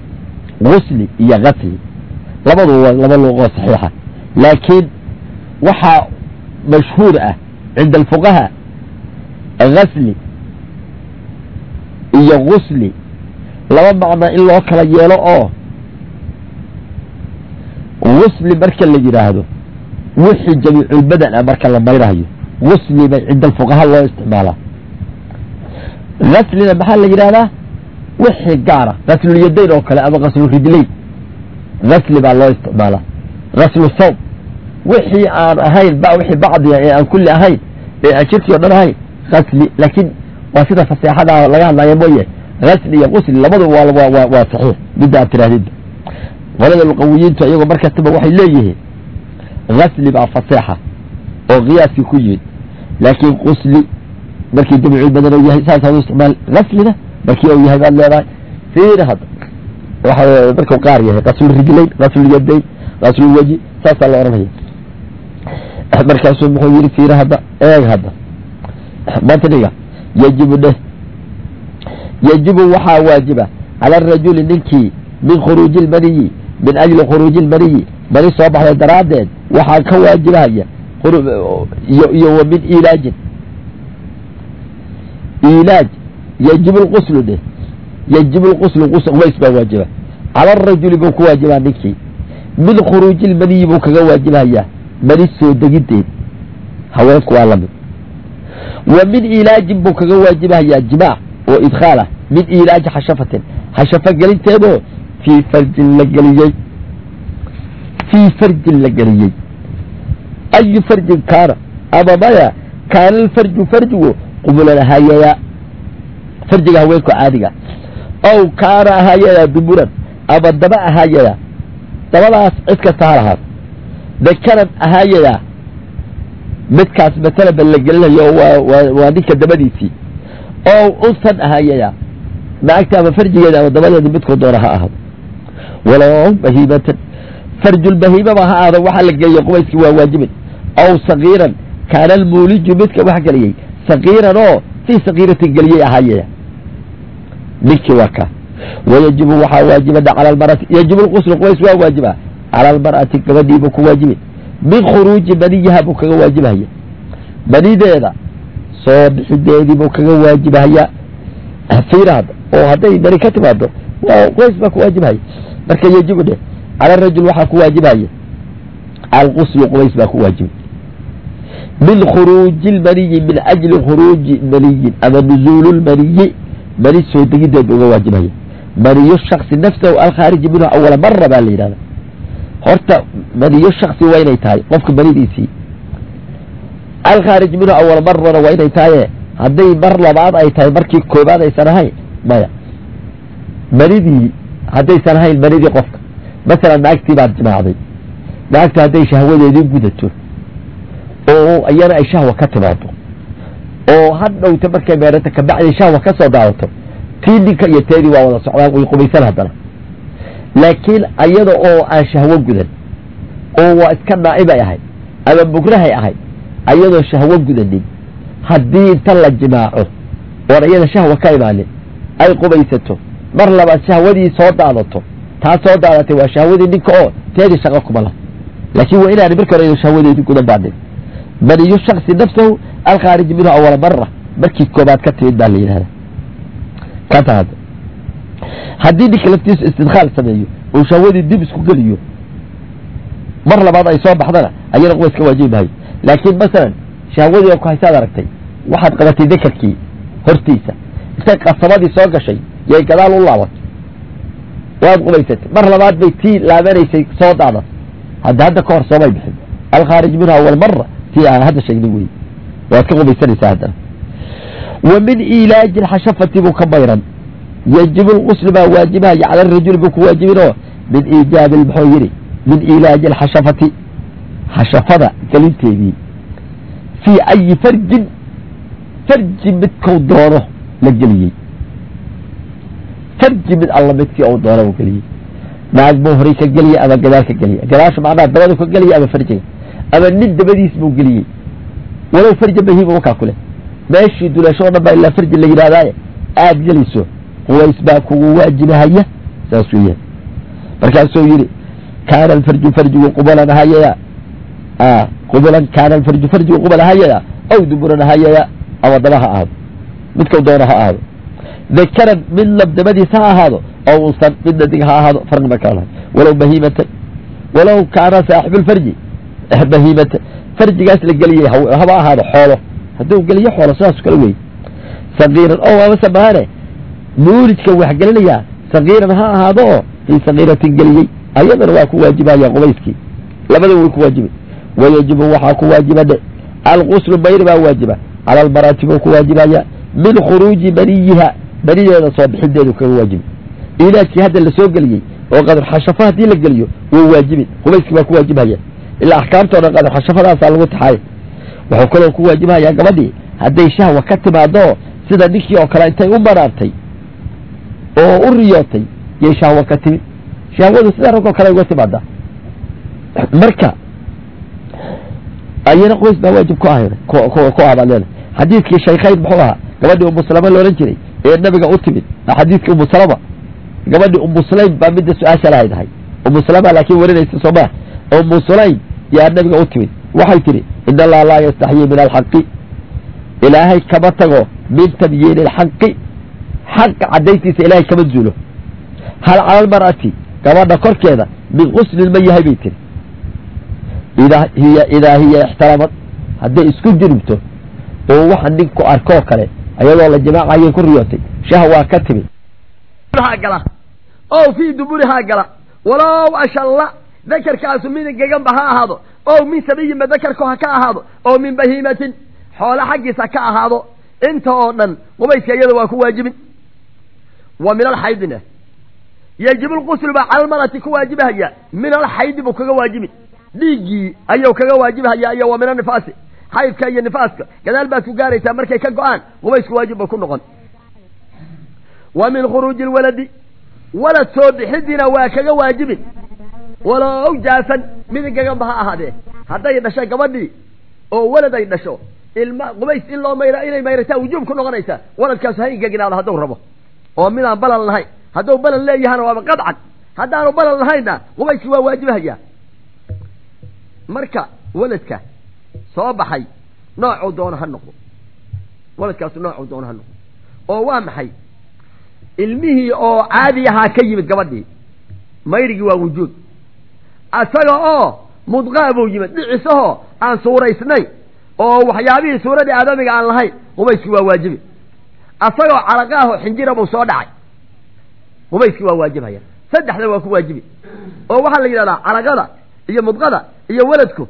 A: gusli iyo gasli labadu waa laba luqoo saxiixa laakiin waxaa mashhuur ah cinda alfuqaha gasli iyo gusli laba macno in loo kala yeelo oo gusli marka la yidhaahdo wixii jamiiculbadan ah marka la maydhayo gusli bay cinda alfuqaha loo isticmaalaa gaslina maxaa la yidhahdaa wixii gaara gaslulyadayn oo kale ama gaslurijlayn gasli baa loo isticmaalaa gaslu sawm wixii aan ahayn ba wixii bacdiga ee aan kulli ahayn ee aan jirkii o dhan ahayn gasli laakiin waa sida faseexada laga hadlaya mooye gasli iyo gusli labadu waa waa waa saxiix midda aad tirahdidba qolada luqawiyiintu iyagoo mar kastaba waxay leeyihiin gasli baa faseexa oo qiyaaskii ku yimid laakiin gusli markii jamicul badan u yahay saas hadu isticmaal gaslina markii uu yahay baad leedahay fiiri hadda waxa markuu qaar yahay gaslurijlayn gaslulyadayn gaslulwaji saasaa la odhanaya markaasuu muxuu yidhi fiiri hadda eeg hadda matniga yajibu dheh yajibu waxaa waajiba cala arajuli ninkii min khuruuji ilmaniyi min ajli khuruuji ilmaniyi mani soo baxday daraaddeed waxaa ka waajibahaya iyo wa min ilaajin ilaaj yajibu lquslu dheh yajibu lquslu qubays baa waajiba cala arajuli buu ku waajibaa ninkii min khuruuji ilmaniyi buu kaga waajibahayaa mani soo degideed haweenku waa lamid wa min ilaajin buu kaga waajibahayaa jimaac oo idkhaal ah min ilaaji xashafatin xashafo gelinteedoo fii farjin la geliyey fii farjin la geliyey ayu farjin kaana ama maya kaana alfarju farjigu qumulan ahaayayaa farjiga haweenku caadiga ow kaana ahaayayaa dumuran ama daba ahaayayaa dabadaas cid kasta ha lahaad dakaran ahaayayaa midkaas matalaba la gelinayo waa ninka dabadiisii oo unsan ahaayayaa naagta ama farjigeeda ama dabadeeda midkuu doona ha ahaado walow bahiimatan farjulbahiimaba ha aado waxaa la geliyey qubayskii waa waajibin aw sagiiran kaana almuuliju midka wax geliyey sagiiran oo fii sagiiratin geliyey ahaayaya ninkii waa kaa wayajibu waxaa waajibana cala almarati yajibu lquslu qubays waa waajiba cala almar'ati gabadhiibuu ku waajibin min khuruuji maniyiha buu kaga waajibahaya manideeda soo bixideedii buu kaga waajibahaya fiira hadda oo hadday mani ka timaado waa qubays baa ku waajibahaya marka yajibu dheh cala rajul waxaa ku waajibahaya alquslu qubays baa ku waajiba min khuruuji lmaniyi min ajli khuruuji maniyin ama nuzuulu lmaniyi mani soo degideed uga waajibaya maniyo shaksi nafsahu alkhaariji minhu awala mara baa la yidhahda horta maniyo shaksi waa inay tahay qofka manidiisii alkhaarij minhu awala marana waa inay tahaye hadday mar labaad ay tahay markii koobaad aysan ahayn maya manidii haddaysan ahayn manidii qofka masalan naagtii baad jimaacday naagtu hadday shahwadeedii gudato oo iyana ay shahwa ka timaado oo hadhowta markay meerata kabacdi shahwa ka soo daadato tii ninka iyo teedii waa wada socdaan way qubaysan haddana laakiin iyada oo aan shahwo gudan oo waa iska naa'ibay ahayd ama mugrahay ahayd ayadoo shahwo gudanin haddii inta la jimaaco oon iyada shahwa ka imaanin ay qubaysato mar labaad shahwadii soo daadato taa soo daadatay waa shahwadii ninka oo teedii shaqo kuma lah laakiin waa inaani marka hore shahwadeedii gudan baanin maniyo shaksi nafsahu alkhaariji minhu awala mara markii koobaad ka timid baa la yidhahda kata hadda haddii ninka laftiisu istidkhaal sameeyo uu shahwadii dib isku geliyo mar labaad ay soo baxdana ayana qubays ka waajibi mahayo laakiin masalan shahwadii oo ku haysaad aragtay waxaad qabatay dekarkii hortiisa intay qasamadii soo gashay yay gadaal u laabatay waad qubaysatay mar labaad bay tii laabanaysay soo daadatay hadda hadda ka hor soomay bixin alkhaarij minha awal mara tii aan hadda sheegnay wey waad ka qubaysanaysaa haddana wa min ilaaji alxashafati buu ka mayran yajibu lquslu baa waajibahaya cala arajuli buu ku waajibinoo min iijaabi muxuu yidhi min ilaaji alxashafati xashafada gelinteedii fii ayi farjin farji midkau doono la geliyey farji mid alla midkii u doono u geliyey naag buu horay ka geliyey ama gadaal ka geliyey gadaasha macnaha dabadu ka geliyey ama farjiga ama nin dabadiis buu geliyey walow farja bahiima wakaa ku leh meeshii dulasho o dhan baa ilaa farji la yidhahdaaye aada gelayso quways baa kugu waajibahaya saas weeyaan markaasuu yidhi kaana alfarju farjigu qubalan hayaya qubulan kaana alfarju farjigu qubala hayaya aw duburan hayaya ama daba ha ahaado midkau doona ha ahaado dakaran mid labdabadiis ha ahaado aw unsan mid dhadig ha ahaado farqi ma kala lahay walow bahiimatan walow kaana saaxibulfarji bahiimatan farjigaas la geliyey haba ahaado xoolo hadduu geliyo xoolo sidaas kale wey sagiiran o amase maane muulijka wax gelinayaa sagiiran ha ahaado oo fii sagiiratin geliyey ayadana waa ku waajibaya qubayskii labada way ku waajibay wayajibu waxaa ku waajiba dhe alquslu bayr baa waajiba cala almarati buu ku waajibaya min khuruuji baniyiha banideeda soo bixideedu kaga waajibay ilaajkii hadda la soo geliyey oo qadar xashafo haddii la geliyo wuu waajibin qubayskii baa ku waajibhaya ilaa axkaamtoo dhan qadar xashafadaasaa lagu taxaay wuxuu kaloo ku waajibhayaa gabadhii hadday shahwa ka timaado sida ninkii oo kale intay u banaartay oo u riyootay yay shahwa ka timid shahwadu sida raggoo kale uga timaada marka ayana qoys baa waajib ku ah ku ah baad leedahay xadiidkii shaykhayn muxuu ahaa gabadhii umusalama loodhan jiray ee nabiga u timid xadiidkii umusalama gabadhii umu sulaym baa midda su-aasha lahayd ahay umu salama laakiin warinaysa soo maa umu sulaym yaa nabiga u timid waxay tidhi in allaha laa yastaxyii min alxaqi ilaahay kama tago min tabyiini alxaqi xaqa caddayntiisa ilaahay kama zuulo hal cala almar'ati gabadha korkeeda min quslin ma yahay bay tiri idaa hiya idaa hiya ixtaramad hadday isku diribto oo waxa ninku arkoo kale ayadoo la jamaacayay ku riyootay shahwaa ka timid
B: gala oo fii duburihaa gala walow ashalla dakarkaasu min geganba ha ahaado oo min sabiyinba dakarku ha ka ahaado oo min bahiimatin xoolo xaggiisa ka ahaado inta oo dhan qubayska iyada waa ku waajibin wa min alxaydina yajibu lquslu baa cala almarati ku waajibahaya min alxaydi buu kaga waajibin dhiiggii ayuu kaga waajibhaya iyo wa min anifaasi xaydka iyo nifaaska gadaal baad ku gaaraysaa markay ka go-aan qubaysku waajib ba ku noqon wa min khuruuji lwaladi walad soo bixidiina waa kaga waajibin walow jaasan midigaganba ha ahaadee hadday dhashay gabadhii oo walad ay dhasho ilma qubays in loo mayra inay mayrataa wujuub ku noqonaysaa waladkaasu ha ingeginaado hadduu rabo oo midaan balan lahayn hadduu balan leeyahana waaba qadcan haddaanu balan lahaynna qubayskii waa waajibahaya marka waladka soo baxay noocuu doono ha noqdo waladkaasu noocuu doono ha noqdo oo waa maxay ilmihii oo caadi ahaa ka yimid gabadhii mayrigii waa wujuud asaga oo mudqaa buu yimid dhicisahoo aan suuraysnayn oo waxyaabihii suuradii aadamiga aan lahayn qubayskii waa waajibi asagoo calaqaaho xinjira buu soo dhacay qubayskii waa waajibhaya saddexda waa ku waajibi oo waxaa la yidhahdaa calaqada iyo mudqada iyo weladku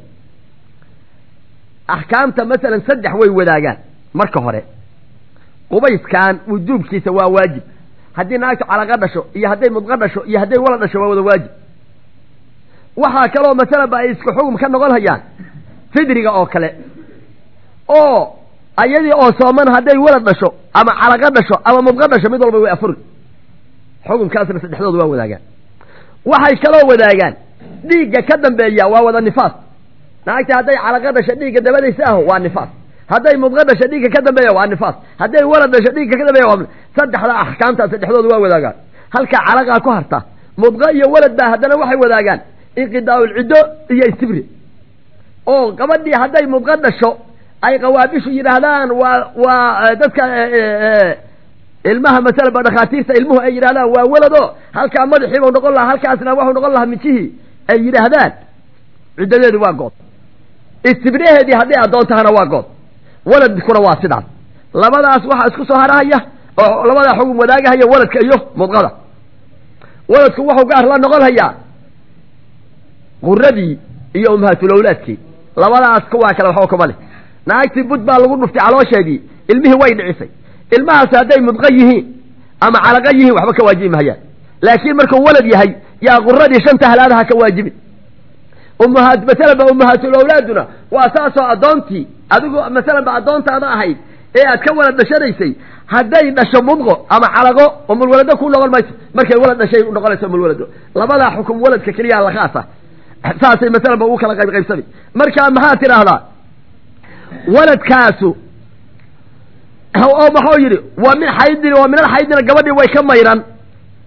B: axkaamta masalan saddex way wadaagaan marka hore qubayskan wujuubkiisa waa waajib haddii naagtu calaqa dhasho iyo hadday mudqo dhasho iyo hadday walad dhasho waa wada waajib waxaa kaloo masalanba ay isku xugum ka noqon hayaan fidriga oo kale oo ayadii oo sooman hadday walad dhasho ama calaqa dhasho ama mudqo dhasho mid walba way afuri xukumkaasna saddexdooda waa wadaagaan waxay kaloo wadaagaan dhiigga ka dambeeya waa wada nifaas naagta hadday calaqa dhasho dhiigga dabadaysa aho waa nifaas hadday mudqo dhasho dhiigga ka dambeeya waa nifaas hadday walad dhasho dhiigga ka dambeeya waa saddexda axkaamta saddexdooda waa wadaagaan halka calaqaa ku harta mudqo iyo walad baa haddana waxay wadaagaan inqidaa'ulciddo iyo istibri oo gabadhii hadday mudqo dhasho ay qawaabishu yidhaahdaan waa waa dadka ilmaha masalan ba dhakhaatiirta ilmuhu ay yidhahdaan waa walado halkaa madaxiibau noqon lahaa halkaasna waxuu noqon lahaa mijihii ay yidhaahdaan ciddadeedu waa good istibraheedii hadday addoon tahana waa good waladkuna waa sidaas labadaas waxaa isku soo harahaya oo labadaa xugum wadaagahaya waladka iyo mudqada waladku wuxuu gaar la noqon hayaa quradii iyo umhaatulawlaadkii labadaas kuwaa kale waxba kuma leh naagtii bud baa lagu dhuftay caloosheedii ilmihii way dhicisay ilmahaasi hadday mudqo yihiin ama calaqa yihiin waxba ka waajibi mahayaan laakiin markuu walad yahay yaa quradii shanta halaadaha ka waajibin ummahaat masalan ba ummahaatulawlaaduna waa saasoo addoontii adigu masalan ba addoontaada ahayd ee aad ka walad dhashanaysay hadday dhasho mudqo ama calaqo umulwalado ku noqon mayso markay walad dhashay noqonayso umulwalado labadaa xukum waladka keliyaa la khaasa saasay masalan ba ugu kala qayb qaybsami markaa maxaa tidhaahdaa waladkaasu oo maxuu yidhi waa min xaydin waa min alxaydina gabadhii way ka mayran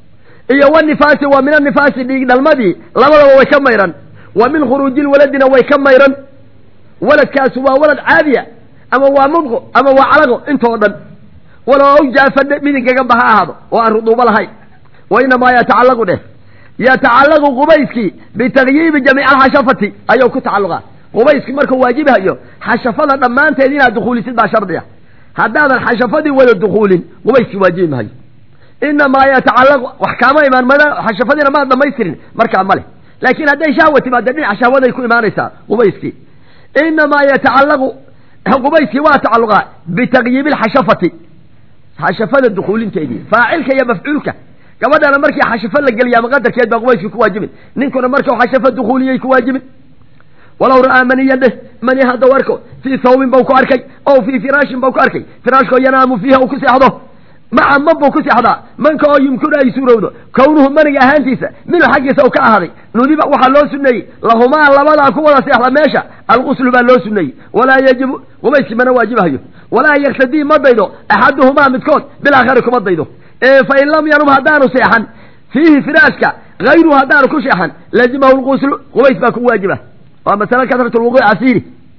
B: iyo wanifaasi waa min anifaasi dhiig dhalmadii labadaba way ka mayran wa min khuruuji lwaladina way ka mayran waladkaasi waa walad caadiya ama waa mudqo ama waa calago intoo dhan walow awjaafadhe midigaganba ha ahaado oo aan ruduubo lahayn wa inamaa yatacallaqu dheh yatacallaqu qubayskii bitakyiibi jamiic alxashafati ayuu ku tacalluqaa qubayskii markuu waajibahayo xashafada dhammaanteed inaad dukhuulisid baa shardi ah haddaadan xashafadii wada dukhuulin qubayskii waajibi mahayo inamaa yatacallaqu wax kaama imaan mada xashafadiina maad dhamaystirin markaa ma leh laakiin hadday shahwa timaada dhinaca shahwaday ku imaanaysaa qubayskii inamaa yatacallaqu qubayskii waa tacalluqaa bitakyiibi alxashafati xashafada dukhuulinteedii faacilka iyo mafcuulka gabadhana markii xashafo la geliya ama qadarkeed baa qubayskii ku waajibin ninkuna markuu xashafo dukhuuliyey ku waajibin walow ra'aa maniyan dheh mani haddau arko fii thawbin bau ku arkay ow fii firaashin bau ku arkay firaashkoo yanaamu fiiha uu ku seexdo maca man buu ku seexdaa manka oo yumkinu ay suurowdo kownuhu maniga ahaantiisa minhu xaggiisa u ka ahaaday nudiba waxaa loo suneeyey lahumaa labadaa ku wada seexda meesha alguslu baa loo suneeyey walaa yajibu qubayskii mana waajibahayo walaa yaktadii ma daydo axaduhumaa midkood bilaakhari kuma daydo fain lam yanum haddaanu seexan fiihi firaashka hayruhu haddaanu ku seexan lazimahu lquslu qubays baa ku waajiba waa masale kasrat lwuquuc asiiri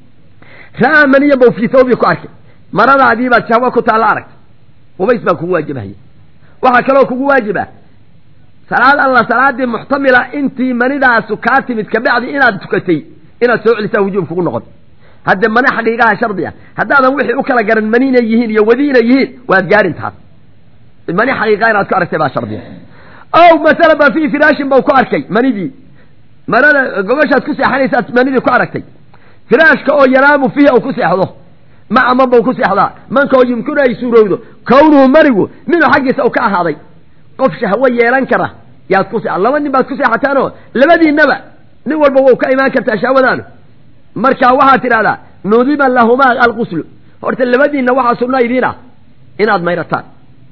B: ra'aa maniyan bau fii thawbi ku arkay maradaadii baad shahwo ku taalla aragta qubays baa kugu waajibahaya waxaa kaloo kugu waajiba salaad alla salaadii muxtamila intii manidaasu kaa timid kabacdi inaad tukatay inaad soo celisaa wujuub kugu noqon hadde mani xaqiiqaha shardi ah haddaadan wixii u kala garan mani inay yihiin iyo wadi inay yihiin waad gaarin taas mani xaqiiqa inaad ku aragtay baa shardiya ow masala ba fii firaashin bau ku arkay manidii marada gobashaad ku seexanaysaad manidii ku aragtay firaashka oo yanaamu fiiha uu ku seexdo maca man bau ku seexdaa manka oo yumkinu ay suurowdo kownuhu manigu minhu xaggiisa u ka ahaaday qof shahwo yeelan kara yaad ku se laba nin baad ku seexataanoo labadiinaba nin walba wau ka imaan kartaa shahwadaanu marka waxaad tidhahdaa nudiba lahumaa alquslu horta labadiinna waxaa sunna idiin ah inaad mayrataan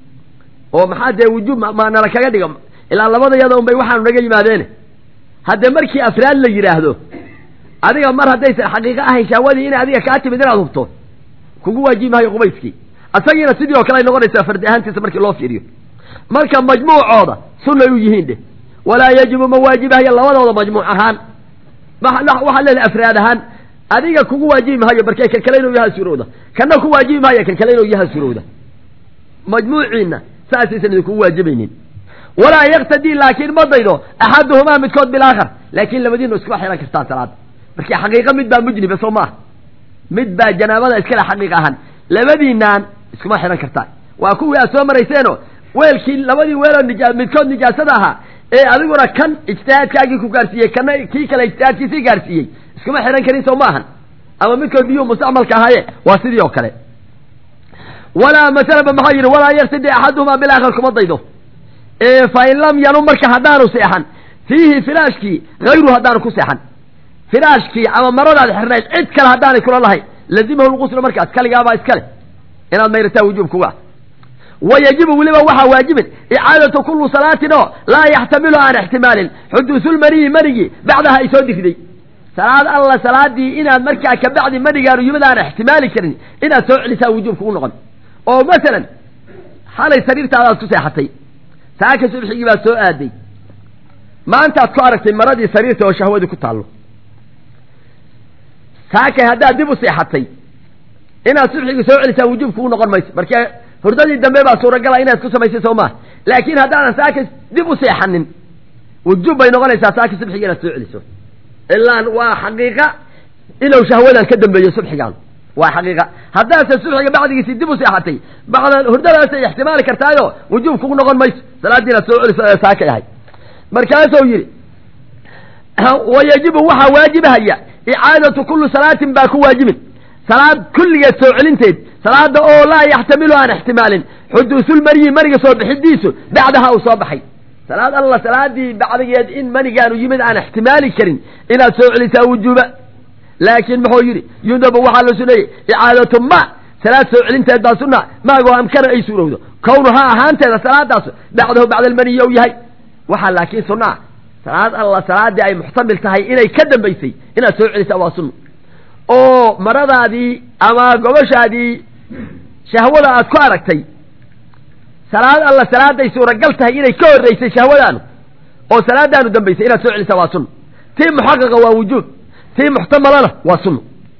B: oo maxaa dee wujuub ma nala kaga dhiga ilaa labada yada un bay waxaanu naga yimaadeene haddee markii afraad la yidhaahdo adiga mar haddaysan xaqiiqo ahayn shahwadii inay adiga kaa timid inaad hubto kugu waajibi maayo qubayskii asagiina sidii oo kale ay noqonaysaa fardi ahaantiisa markii loo fiiriyo marka majmuucooda sunnay u yihiin dheh walaa yajibu ma waajibahaya labadooda majmuuc ahaan waxaa leedahay afraad ahaan adiga kugu waajibi maayo barkee kan kale inuu yaha suurowda kana ku waajibi maayo kan kale inuu yaha suurowda majmuuciina saasaysan idinkugu waajibaynin walaa yaktadii laakiin ma daydo axaduhumaa midkood bilaakhar laakiin labadiinu iskuma xihan kartaa salaada markii xaqiiqa mid baa mujniba soo maaha mid baa janaabada iskale xaqiiq ahaan labadiinaan iskuma xihan kartaa waa kuwii aad soo marayseeno weelkii labadii weeloo nija midkood nijaasada ahaa ee adiguna kan ijtihaadkaagii ku gaarsiiyey kana kii kale ijtihaadkiisii gaarsiiyey iskuma xihan karin soo maahan ama midkood biyuu mustacmalka ahaaye waa sidii oo kale walaa masalaba maxaa yidhi walaa yaktadi axaduhumaa bilaakhar kuma daydo fain lam yanum marka haddaanu seexan fiihi firaashkii hayru haddaanu ku seexan firaashkii ama maradaad xirnayd cid kale haddaanay kula lahayn lazimahu lquslu markaas kaligaabaa iskale inaad mayrataa wujuub kuga wa yajibu weliba waxaa waajibin icaadatu kullu salaatin oo laa yaxtamilu aan ixtimaalin xuduusulmaniyi manigii bacdaha ay soo dirday salaad alla salaadii inaad markaa kabacdi manigaanu yimid aan ixtimaali karin inaad soo celisaa wujuub kugu noqon oo masalan xalay sariirtaadaad ku seexatay saaka subxigii baad soo aaday maantaad ku aragtay maradii sariirta oo shahwadii ku taallo saakay haddaad dib u seexatay inaad subxigii soo celisaa wujuub kugu noqon mayso marka hurdadii dambe baa suuragala inaad ku samaysay soo maha laakiin haddaadan saaka dib u seexanin wujuub bay noqonaysaa saaka subxigii inaad soo celiso ilaan waa xaqiiqa inuu shahwadan ka dambeeyo subxigaan waa xaqiiqa haddaase subxiga bacdigiisii dib u seexatay bacda hurdadaasay ixtimaali kartaayo wujuub kugu noqon mayso salaadii inaad soo celiso ee saakay ahay markaasuu yidhi wa yajibu waxaa waajibahaya icaadatu kulli salaatin baa ku waajibin salaad kulligeed soo celinteed salaada oo laa yaxtamilu aan ixtimaalin xuduusulmaniyi maniga soo bixidiisu bacdaha uu soo baxay salaad alla salaadii bacdigeed in manigaanu yimid aan ixtimaali karin inaad soo celisaa wujuuba laakiin muxuu yidhi yudabu waxaa la suneeyey icaadatu ma salaad soo celinteed baa sunna maagoo amkana ay suurowdo kownuhaa ahaanteeda salaadaas bacdahu bacda almaniyi ou yahay waxaa laakiin sunnaa salaad alla salaadii ay muxtamil tahay inay ka dambaysay inaad soo celisaa waa sunna oo maradaadii ama gobashaadii shahwada aad ku aragtay salaad alla salaaday suuragal tahay inay ka horreysay shahwadaanu oo salaadaanu dambaysay inaad soo celisa waa sunno tii muxaqaqa waa wujuub tii muxtamalana waa sunno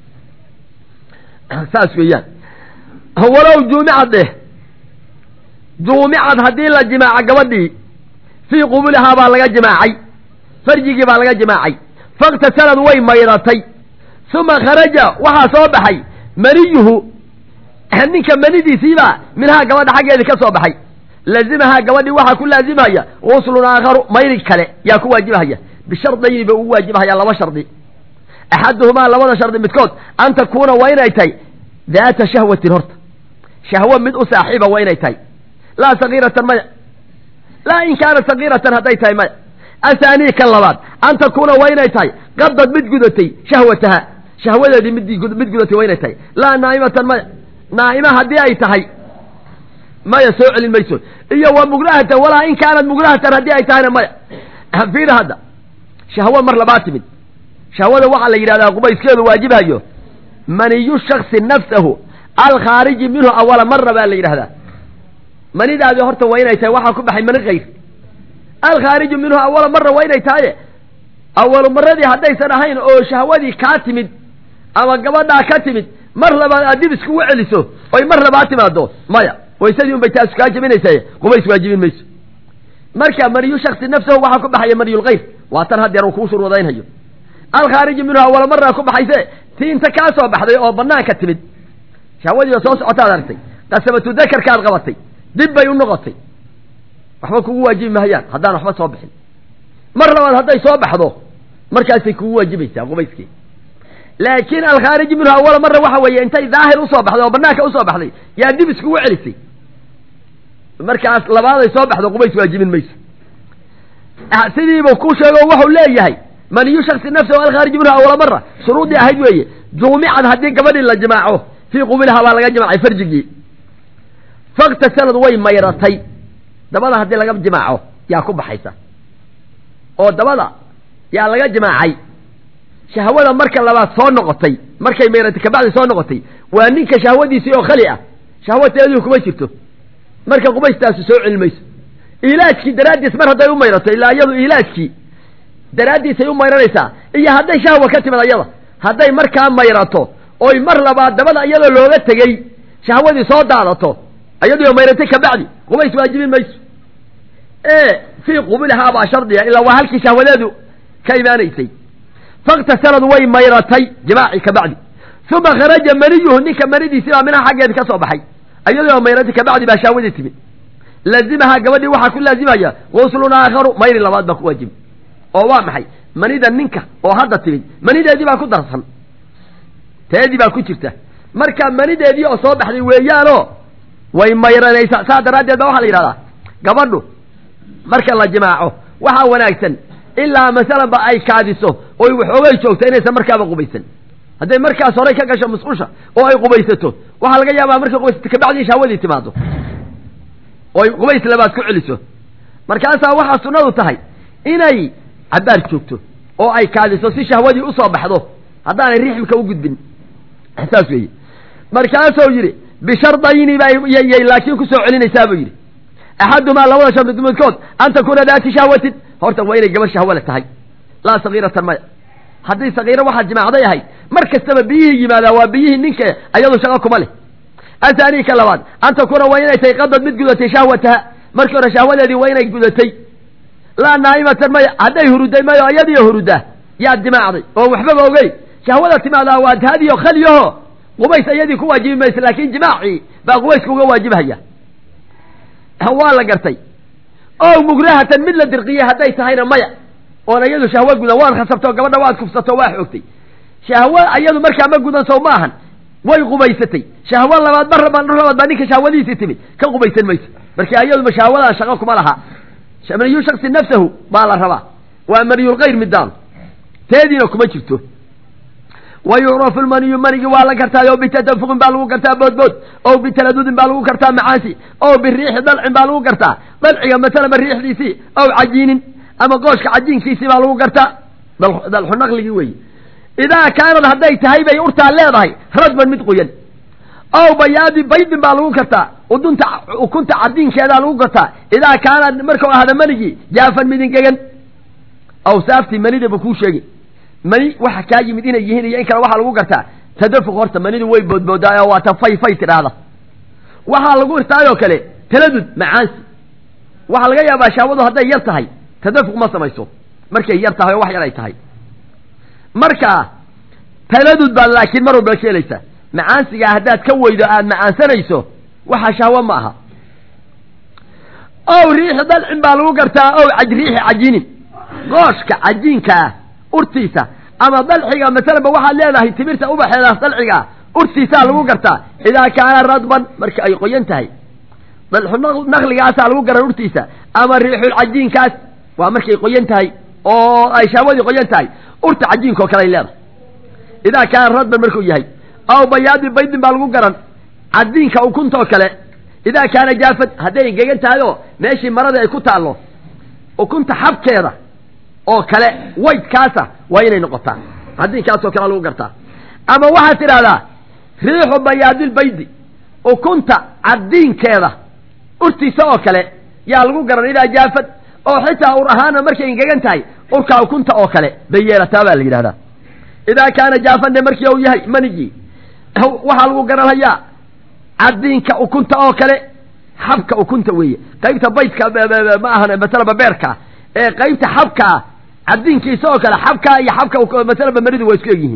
B: saas weeyaan walow juumicad dheh juumicad haddii la jimaaca gabadhii fii qubulihaa baa laga jimaacay farjigii baa laga jimaacay faktasalad way mayratay uma kharaja waxaa soo baxay maniyuhu ninka manidiisiibaa minhaa gabadha xaggeedii ka soo baxay laazimahaa gabadhii waxaa ku laazimaya guslun aakharu mayri kale yaa ku waajibahaya bishardayni ba ugu waajibahaya laba shardi axaduhumaa labada shardi midkood an takuuna waa inay tahay daata shahwatin horta shahwo mid u saaxiiba waa inay tahay laa sagiiratan maya laa in kaanat sagiiratan hadday tahay maya ahaanii kan labaad an takuuna waa inay tahay qadad mid gudatay shahwataha shahwadeedii mid mid gudatay waa inay tahay laa naa'imatan maya naa'ima haddii ay tahay maya soo celin mayso iyo wa mugrahatan walaa in kaanat mugrahatan haddii ay tahayna maya fiir hadda shahwo mar labaa timid shahwada waxaa la yidhahdaa qubayskeedu waajibayo maniyu shaksi nafsahu alkhaariji minhu awala mara baa la yidhahdaa manidaadi horta waa inay tahay waxaa ku baxay mani kayr alkhaariju minhu awala mara waa inay tahaye awalu maradii haddaysan ahayn oo shahwadii kaa timid ama gabadhaa ka timid mar labaad aad dib iskugu celiso oy mar labaa timaado maya waysadii un bay taas kaa jebinaysaye qubays waajibin mayso marka maniyu shaksi nafsahu waxaa ku baxaya maniyulkayr waa tan haddeer uu kuu shurwadaynhayo alkhaariji minhu awala maraa ku baxayse tii inta kaa soo baxday oo banaanka timid shahwadii oo soo socotaad aragtay qasabatu dakarkaad qabatay dib bay u noqotay waxba kugu waajibi mahayaan haddaan waxba soo bixin mar labaad hadday soo baxdo markaasay kugu waajibaysaa qubayskii laakiin alkhaariji minhu awala mara waxa weeye intay daahir usoo baxday oo banaanka usoo baxday yaa dib iskugu celisay markaas labaaday soo baxdo qubays waajibin mayso sidiibuu ku sheego wuxuu leeyahay maniyu shaksi nafsahu alkhaariji minhu awala mara shuruudii ahayd weeye juumicad haddii gabadhii la jimaaco fii qubilihaa baa laga jimaacay farjigii faktasalad way mayratay dabada haddii laga jimaaco yaa ku baxaysa oo dabada yaa laga jimaacay shahwada marka labaad soo noqotay markay mayratay kabacdi soo noqotay waa ninka shahwadiisii oo khali ah shahwateedii kuma jirto marka qubaystaasu soo celi mayso ilaajkii daraaddiis mar hadday u mayrato ilaa iyadu ilaajkii daraaddiisay u mayranaysaa iyo hadday shahwa ka timid ayada hadday markaa mayrato oy mar labaad dabada iyadoo looga tegey shahwadii soo daadato iyadoo mayratay kabacdi qubays waajibin mayso ee fii qubulihaa baa shardiga ilaa waa halkii shahwadeedu ka imaanaysay faktasalad way mayratay jimaaci kabacdi uma kharaja maniyuhu ninka manidiisii baa minaha xaggeedi ka soo baxay iyadoo mayratay kabacdi baa shahwadii timid laazimahaa gabadhii waxaa ku laazimaya guslun aakharu mayri labaad baa ku waajibi oo waa maxay manida ninka oo hadda timid manideedii baa ku darsan teedii baa ku jirta marka manideedii oo soo baxday weeyaanoo way mayranaysaa saa daraaddeed ba waxaa la yidhahdaa gabadhu marka la jimaaco waxaa wanaagsan ilaa masalanba ay kaadiso oy waxoogay joogto inaysan markaaba qubaysan hadday markaas horay ka gasho musqusha oo ay qubaysato waxaa laga yaabaa markay qubaysato kabacdii shahwadii timaado oy qubays labaad ku celiso markaasaa waxaa sunnadu tahay inay cabaar joogto oo ay kaadiso si shahwadii usoo baxdo haddaanay rixmka u gudbin saas weeye markaasuu yidhi bishardayni bayay laakiin kusoo celinaysaa buu yidhi axadumaa labada shardi midkood an takuuna daati shahwatin horta waa inay gabar shahwale tahay laa sagiiratan maya haddii sagiiro waxaad jimaacday ahayd mar kastaba biyihii yimaadaa waa biyihii ninka ayadu shaqo kuma leh ahaanii ka labaad an takuuna waa inay tahay qadad mid gudatay shahwataha markii hore shahwadeedii waa inay gudatay laa naa'imatan maya hadday huruday mayo iyadiyo hurudaa yaad jimaacday oon waxbaba ogey shahwada timaadaa waa taadiyo khaliyaho qubays iyadii ku waajibi maysa laakin jimaacii baa qubayska uga waajibhaya waa la gartay o mugrahatan mid la dirqiyey hadday tahayna maya oon iyadu shahwo gudan waad khasabto gabadha waad kufsato waa xoogtay shahwo iyadu markaa ma gudan sow ma ahan way qubaysatay shahwo labaad mar labaad mar labaad baa ninka shahwadiisii timid ka qubaysan mayso marka iyadu shahwadan shaqo kuma laha maniyu shaksi nafsahu baa la rabaa waa maniyulkayr midaan teediina kuma jirto wa yucrafu lmaniyu manigi waa la gartaa o bitadafuqin baa lagu gartaa boodbood o bitaladudin baa lagu gartaa macaasi o biriixi dalcin baa lagu gartaa dalciga masalama riixdiisii ow cajiinin ama gooshka cajiinkiisii baa lagu gartaa dalxu naqligii weeye idaa kaanad hadday tahay bay urtaa leedahay radban mid qoyan aw bayaadi baydin baa lagu gartaa udunta ukunta cadiinkeedaa lagu gartaa idaa kaana markuu ahada manigii jaafan midingegan awsaaftii manida buu kuu sheegi mani waxa kaa yimid inay yihiin iyo in kale waxaa lagu gartaa tadafuq horta manidu way boodboodaa oo waa ta fay fay tidhaahda waxaa lagu irtaayoo kale taladud macaansi waxaa laga yaabaa shaawadu hadday yar tahay tadafuq ma samayso markay yar tahay oo wax yar ay tahay marka taladud baad laakiin mar walba ka helaysaa macaansigaa haddaad ka weydo aada macaansanayso waxaa shahwo ma aha ow riixi dalcin baa lagu gartaa ow riixi cajiinin gooshka cajiinkaa urtiisa ama dalxiga masalanba waxaad leedahay timirta ubaxeedaas dalcigaa urtiisaa lagu gartaa idaa kaana radban marka ay qoyan tahay dalxu naqligaasaa lagu garan urtiisa ama riixul cajiinkaas waa markay qoyan tahay oo ay shahwadii qoyan tahay urta cajiinka oo kale ay leedahay idaa kaana radban markuu yahay aw bayaadi baydin baa lagu garan cadiinka ukuntoo kale idaa kaana jaafad hadday engegan tahay oo meeshii maradii ay ku taallo ukunta xabkeeda oo kale waydkaasa waa inay noqotaa cadiinkaasoo kale lagu gartaa ama waxaad tidhahdaa riixu bayaadilbaydi ukunta cadiinkeeda urtiisa oo kale yaa lagu garan idaa jaafad oo xitaa ur ahaana markay engegan tahay urkaa ukunta oo kale bay yeelataa baa la yidhahdaa idaa kaana jaafan de markii uu yahay manigii waxaa lagu garanhayaa cadiinka ukunta oo kale xabka ukunta weeye qaybta baydka ma ahan masalaba beerkaa ee qaybta xabkaa cadiinkiisa oo kale xabkaa iyo xabka masalaba manidu waa isku egyihiin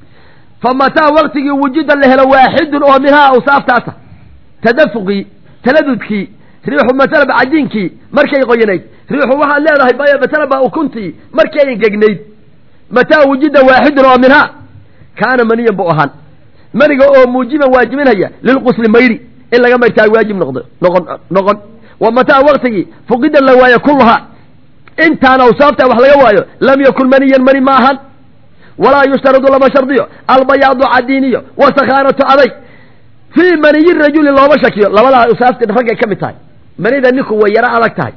B: fa mataa waktigii wujida la helo waaxidun oo minhaa awsaaftaasa tadafuqii taladudkii riixu masalaba cadiinkii markay qoyanayd riixu waxaad leedahay masalaba ukuntii markay engegnayd mataa wujida waaxidun oo minhaa kaana maniyan bu ahaan maniga oo muujiban waajibinhaya lilqusli mayri in laga mayrtaa waajib noqdo noqon noqon wa mataa waktigii fuqida la waayo kulluhaa intaan awsaafta wax laga waayo lam yakun maniyan mani ma ahan walaa yushtaradu lama shardiyo albayaadu cadiiniyo wasakhaanatu aday fii maniyi rajuli looma shakiyo labadaa awsaafti raggay ka mid tahay manida ninku way yaro adag tahay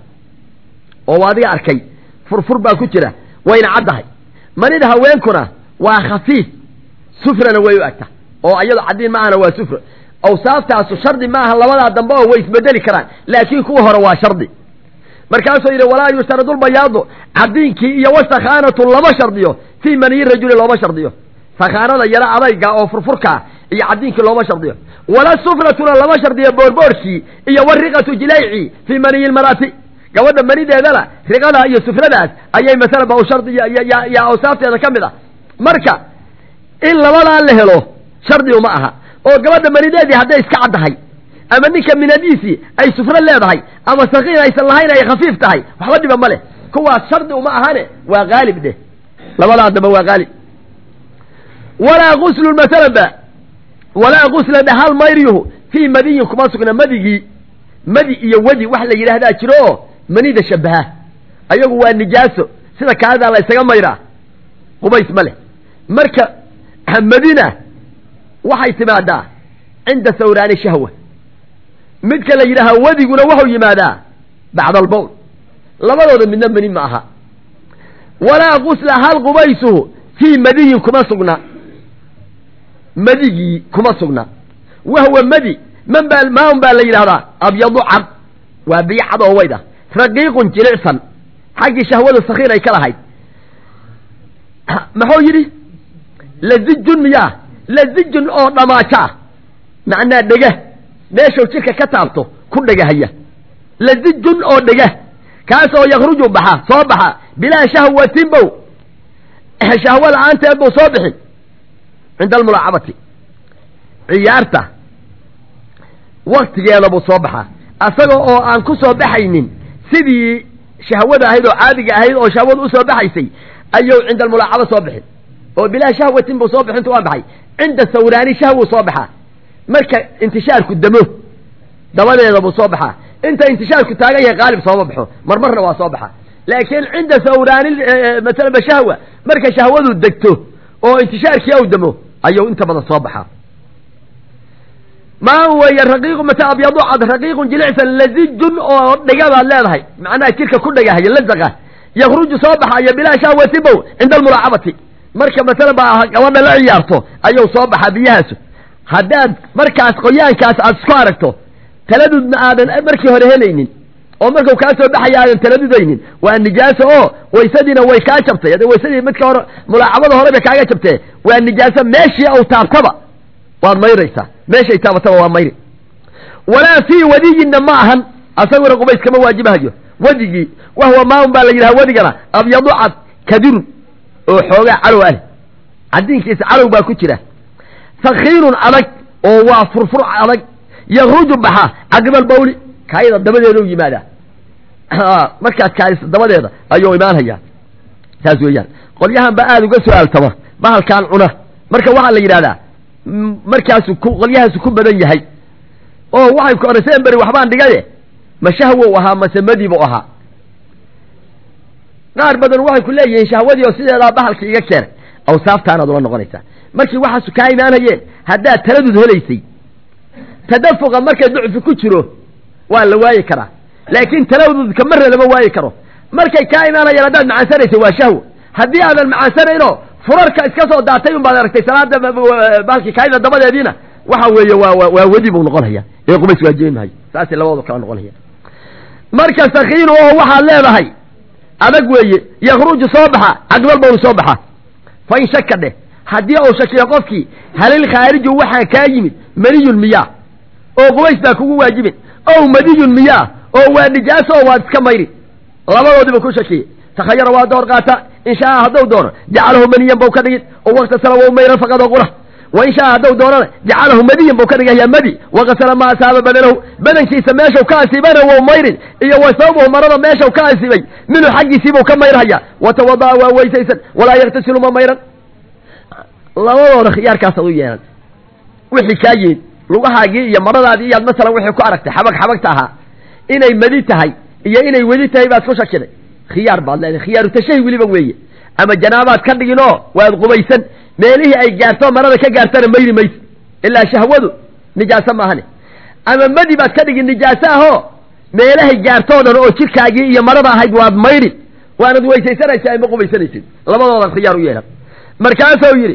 B: oo adiga arkay furfur baa ku jira wayna caddahay manida haweenkuna waa khafiif sufrana way u agta oo iyado cadiin maahana waa sufra awsaaftaasu shardi maaha labadaa dambe oo way isbedeli karaan laakiin kuwa hore waa shardi markaasuu yidhi walaa yushtaradu lbayaadu cadiinkii iyo wasakhaanatu lama shardiyo fii maniyi rajuli looma shardiyo sakhaanada yaro adayga oo furfurkaa iyo cadiinkii looma shardiyo wala sufratuna lama shardiyo boorboorkii iyo wariqatu jilayci fii maniyi lmarati gabadha manideedana riqadaa iyo sufradaas ayay masalaba u shardi yaa awsaafteeda ka mid ah marka in labadaa la helo shardi uma aha oo gabadha manideedii hadday iska caddahay ama ninka minadiisii ay sufro leedahay ama sakiin aysan lahayn ay khafiif tahay waxba dhiba ma leh kuwaas shardi uma ahane waa haalib dheh labadaa dambe waa haalib walaa guslun masalanba walaa gusla dhahal mayryuhu fii madiyin kuma sugna madigii madi iyo wedi wax la yidhaahdaa jiro oo manida shabaha ayagu waa nijaaso sida kaadaa la ysaga mayraa qubays ma leh marka madina waxay timaadaa cinda sawraani shahwa midka la yidhaahaa wadiguna wuxuu yimaadaa bacda albowl labadooda midna mani ma aha walaa gusla hal qubaysuhu fii madiyin kuma sugna madigii kuma sugna wahwa madi man baa maan baa la yidhahdaa abyadu cad waa biyo cad oo wayd ah raqiiqun jilicsan xaggii shahwada sakiin ay ka lahayd muxuu yidhi lazijun miyaa lazijun oo dhamaajo ah macnaa dhega meeshuu jidhka ka taabto ku dhegahaya lazijun oo dhega kaasoo yakruju baxa soo baxa bilaa shahwatin bow shahwo la-aanteed buu soo bixin cinda almulaacabati ciyaarta waktigeeda buu soo baxaa asaga oo aan ku soo baxaynin sidii shahwada ahayd oo caadiga ahayd oo shahwada usoo baxaysay ayuu cinda almulaacaba soo bixin oo bilaa shahwatin buu soo bixintu waa baxay cinda sawraani shahwuu soo baxaa marka intishaarku damo dabadeeda buu soo baxaa inta intishaarku taagan yahay qaalib sooma baxo marmarna waa soo baxa laakiin cinda sawraani masalaba shahwa marka shahwadu degto oo intishaarkii aw damo ayuu inta badan soo baxaa maa weeye raqiiqu mata abyadu cad raqiiqun jilicsan lazijun oo dhega baad leedahay macnaha jidhka ku dhegahaya lazaqa yakruju soo baxaya bilaa shahwati bow cinda almulaacabati marka masala baa gabadha la ciyaarto ayuu soo baxaa biyahaasu haddaad markaas qoyaankaas aad isku aragto taladudna aadan markii hore helaynin oo markuu kaa soo baxaya aadan taladudaynin waa nijaaso oo waysadiina way kaa jabtay hadda waysadii midka hore mulaacabada hore bay kaaga jabtee waa nijaaso meeshii au taabtaba waad mayraysaa meeshay taabataba waa mayri walaa fii wadiyinna ma ahan asaguna qubays kama waajibahayo wadigii wahwa maaun baa la yidhaha wadigana abyadu cad kadirun oo xoogaa calow ah cadiinkiisa calow baa ku jira sakiirun adag oo waa furfur adag yakruju baxa caqibal bawli kaayada dabadeeda u yimaadaa markaad kaadisa dabadeeda ayuu imaanhayaa saas weeyaan qolyahan baa aada uga su-aaltama bahalkaan cuna marka waxaa la yidhahdaa markaasu ku qolyahaasu ku badan yahay oo waxay ku oreseen beri waxbaan dhigaye ma shahwow ahaa mase madiibuu ahaa qaar badan waxay ku leeyihiin shahwadii oo sideedaa bahalka iga keenay awsaaftaanaad ula noqonaysaa markii waxaasu kaa imaanayeen haddaad taladud helaysay tadafuqa markay ducfi ku jiro waa la waayi karaa laakiin taladudka marna lama waayi karo markay kaa imaanayeen haddaad macaansanaysa waa shahwo haddii aadan macaansanaynoo furarka iska soo daatay un baad aragtay salaada bahalkii kaayda dabadeediina waxa weeye waa waa wedi buu noqonaya ee qubays waajibi maayo saasay labadooda kala noqonaya marka sakiinu oo waxaad leedahay adag weeye yakruju soo baxa caqbal bawlu soo baxa fa in shaka dheh haddii uu shakiyo qofkii halil khaariju waxaa kaa yimid maniyun miyaa oo qubays baa kugu waajibin ow madiyun miyaa oo waa nijaaso oo waad iska mayri labadoodiba ku shakiyey takhayara waa door qaata in shaa hadduu doono jacalahu maniyan bau ka dhigin oo waktasala wau mayran faqad qura wa in shaa hadduu doonana jacalahu madiyan bau ka dhigaya madi wakasala ma asaaba badanahu badankiisa meeshau ka asiibana wou mayrin iyo wa sababuhu marada meeshau ka asiibay minhu xaggiisiibuu ka mayrhaya watawada'a waa weysaysan walaa yaktasilu ma mayran labadooda khiyaarkaasaad u yeelan wixii kaa yimid lugahaagii iyo maradaadii iyaad masalan wixii ku aragtay xabag xabagta ahaa inay madi tahay iyo inay wedi tahay baad ku shakiday khiyaar baad leedahay khiyaaru tashahi weliba weeye ama janaabaad ka dhigin oo waad qubaysan meelihii ay gaarto marada ka gaartana mayri mayse ilaa shahwadu nijaaso maahane ama madi baad ka dhigin nijaaso ahoo meelahay gaartoo dhan oo jirkaagii iyo marada ahayd waad mayrin waanad weysaysanaysaa ama qubaysanaysid labadoodan khiyaar u yeelan markaasuu yidhi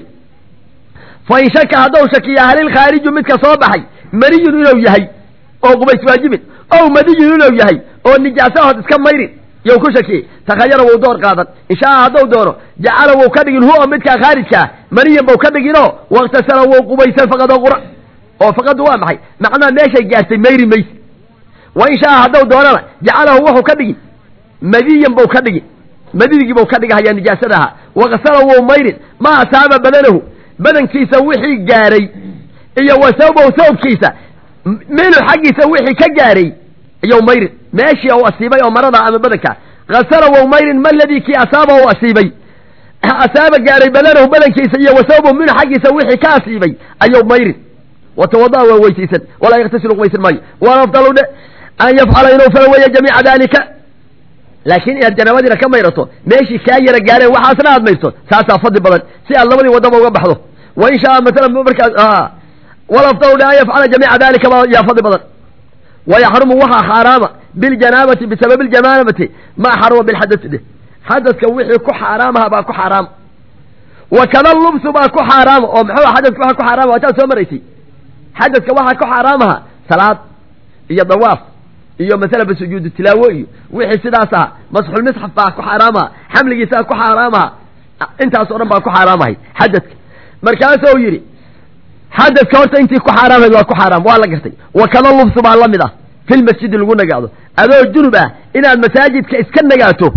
B: fa in shaka hadduu shakiya halil khaariju midka soo baxay maniyun inuu yahay oo qubays waajibin ow madiyun inuu yahay oo nijaaso ahood iska mayrin yow ku shakiyey takhayara wou door qaadan inshaaa hadduu doono jacala wou ka dhigin huwa midkaa khaarijkaa maniyan bau ka dhiginoo waktasala wou qubaysan faqadoo qura oo faqadu waa maxay macnaha meeshay gaartay mayri mayse wa in shaa hadduu doonana jacalahu wuxuu ka dhigin madiyan bau ka dhigin madigii bau ka dhigahayaa nijaasada ahaa wakasala wou mayrin ma asaaba badanahu badankiisa wixii gaaray iyo wa sawbahu sawbkiisa minhu xaggiisa wixii ka gaaray iyow mayrin meeshii u asiibay oo marada ama badanka kasala wow mayrin ma ladii kii asaaba u asiibay asaaba gaaray badanahu badankiisa iyo wasawbahu minhu xaggiisa wixii ka asiibay ayow mayrin watawada'a waa weysaysan walaa yaktasilu qubaysan maayo waan afdalu dhe an yafcala inuu fala weeye jamiica dalika laakiin inaad janaabadiina ka mayrato meeshii kaa yara gaareen waxaasna aad mayrto saasaa fadli badan si aad labadii wadaba uga baxdo wa in shaa masalan markaas walafdalu dhe an yafcala jamiica dalika baa yaa fadli badan wayaxrumu waxaa xaaraama biljanaabati bisababi ljanaabati ma xaruma bilxadasi dheh xadaska wixii ku xaaraamaha baa ku xaaraama wa kada lubsu baa ku xaaraama oo maxuu xadaska waxa ku xaaraama waataad soo maraysay xadaska waxaa ku xaaraamaha salaad iyo dawaaf iyo masalaba sujuudu tilaawo iyo wixii sidaas aha masxulmisxaf baa ku xaaraamaha xamligiisaa ku xaaraamaha intaas o dhan baa ku xaaraamahay xadadka markaasuu yidhi xadadka horta intii ku xaaraamayd waa ku xaaraam waa la gartay wa kada lubsu baa la mid ah fil masjidi lagu nagaado adoo junub ah inaad masaajidka iska nagaato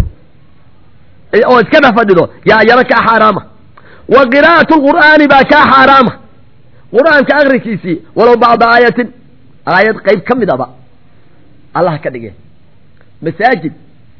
B: oo iska dhex fadhido yaa iyana kaa xaaraama wa qiraa'atu lqur'aani baa kaa xaaraama qur'aanka akrikiisii walow bacda aayatin aayad qayb ka mid aba allah ka dhige masaajid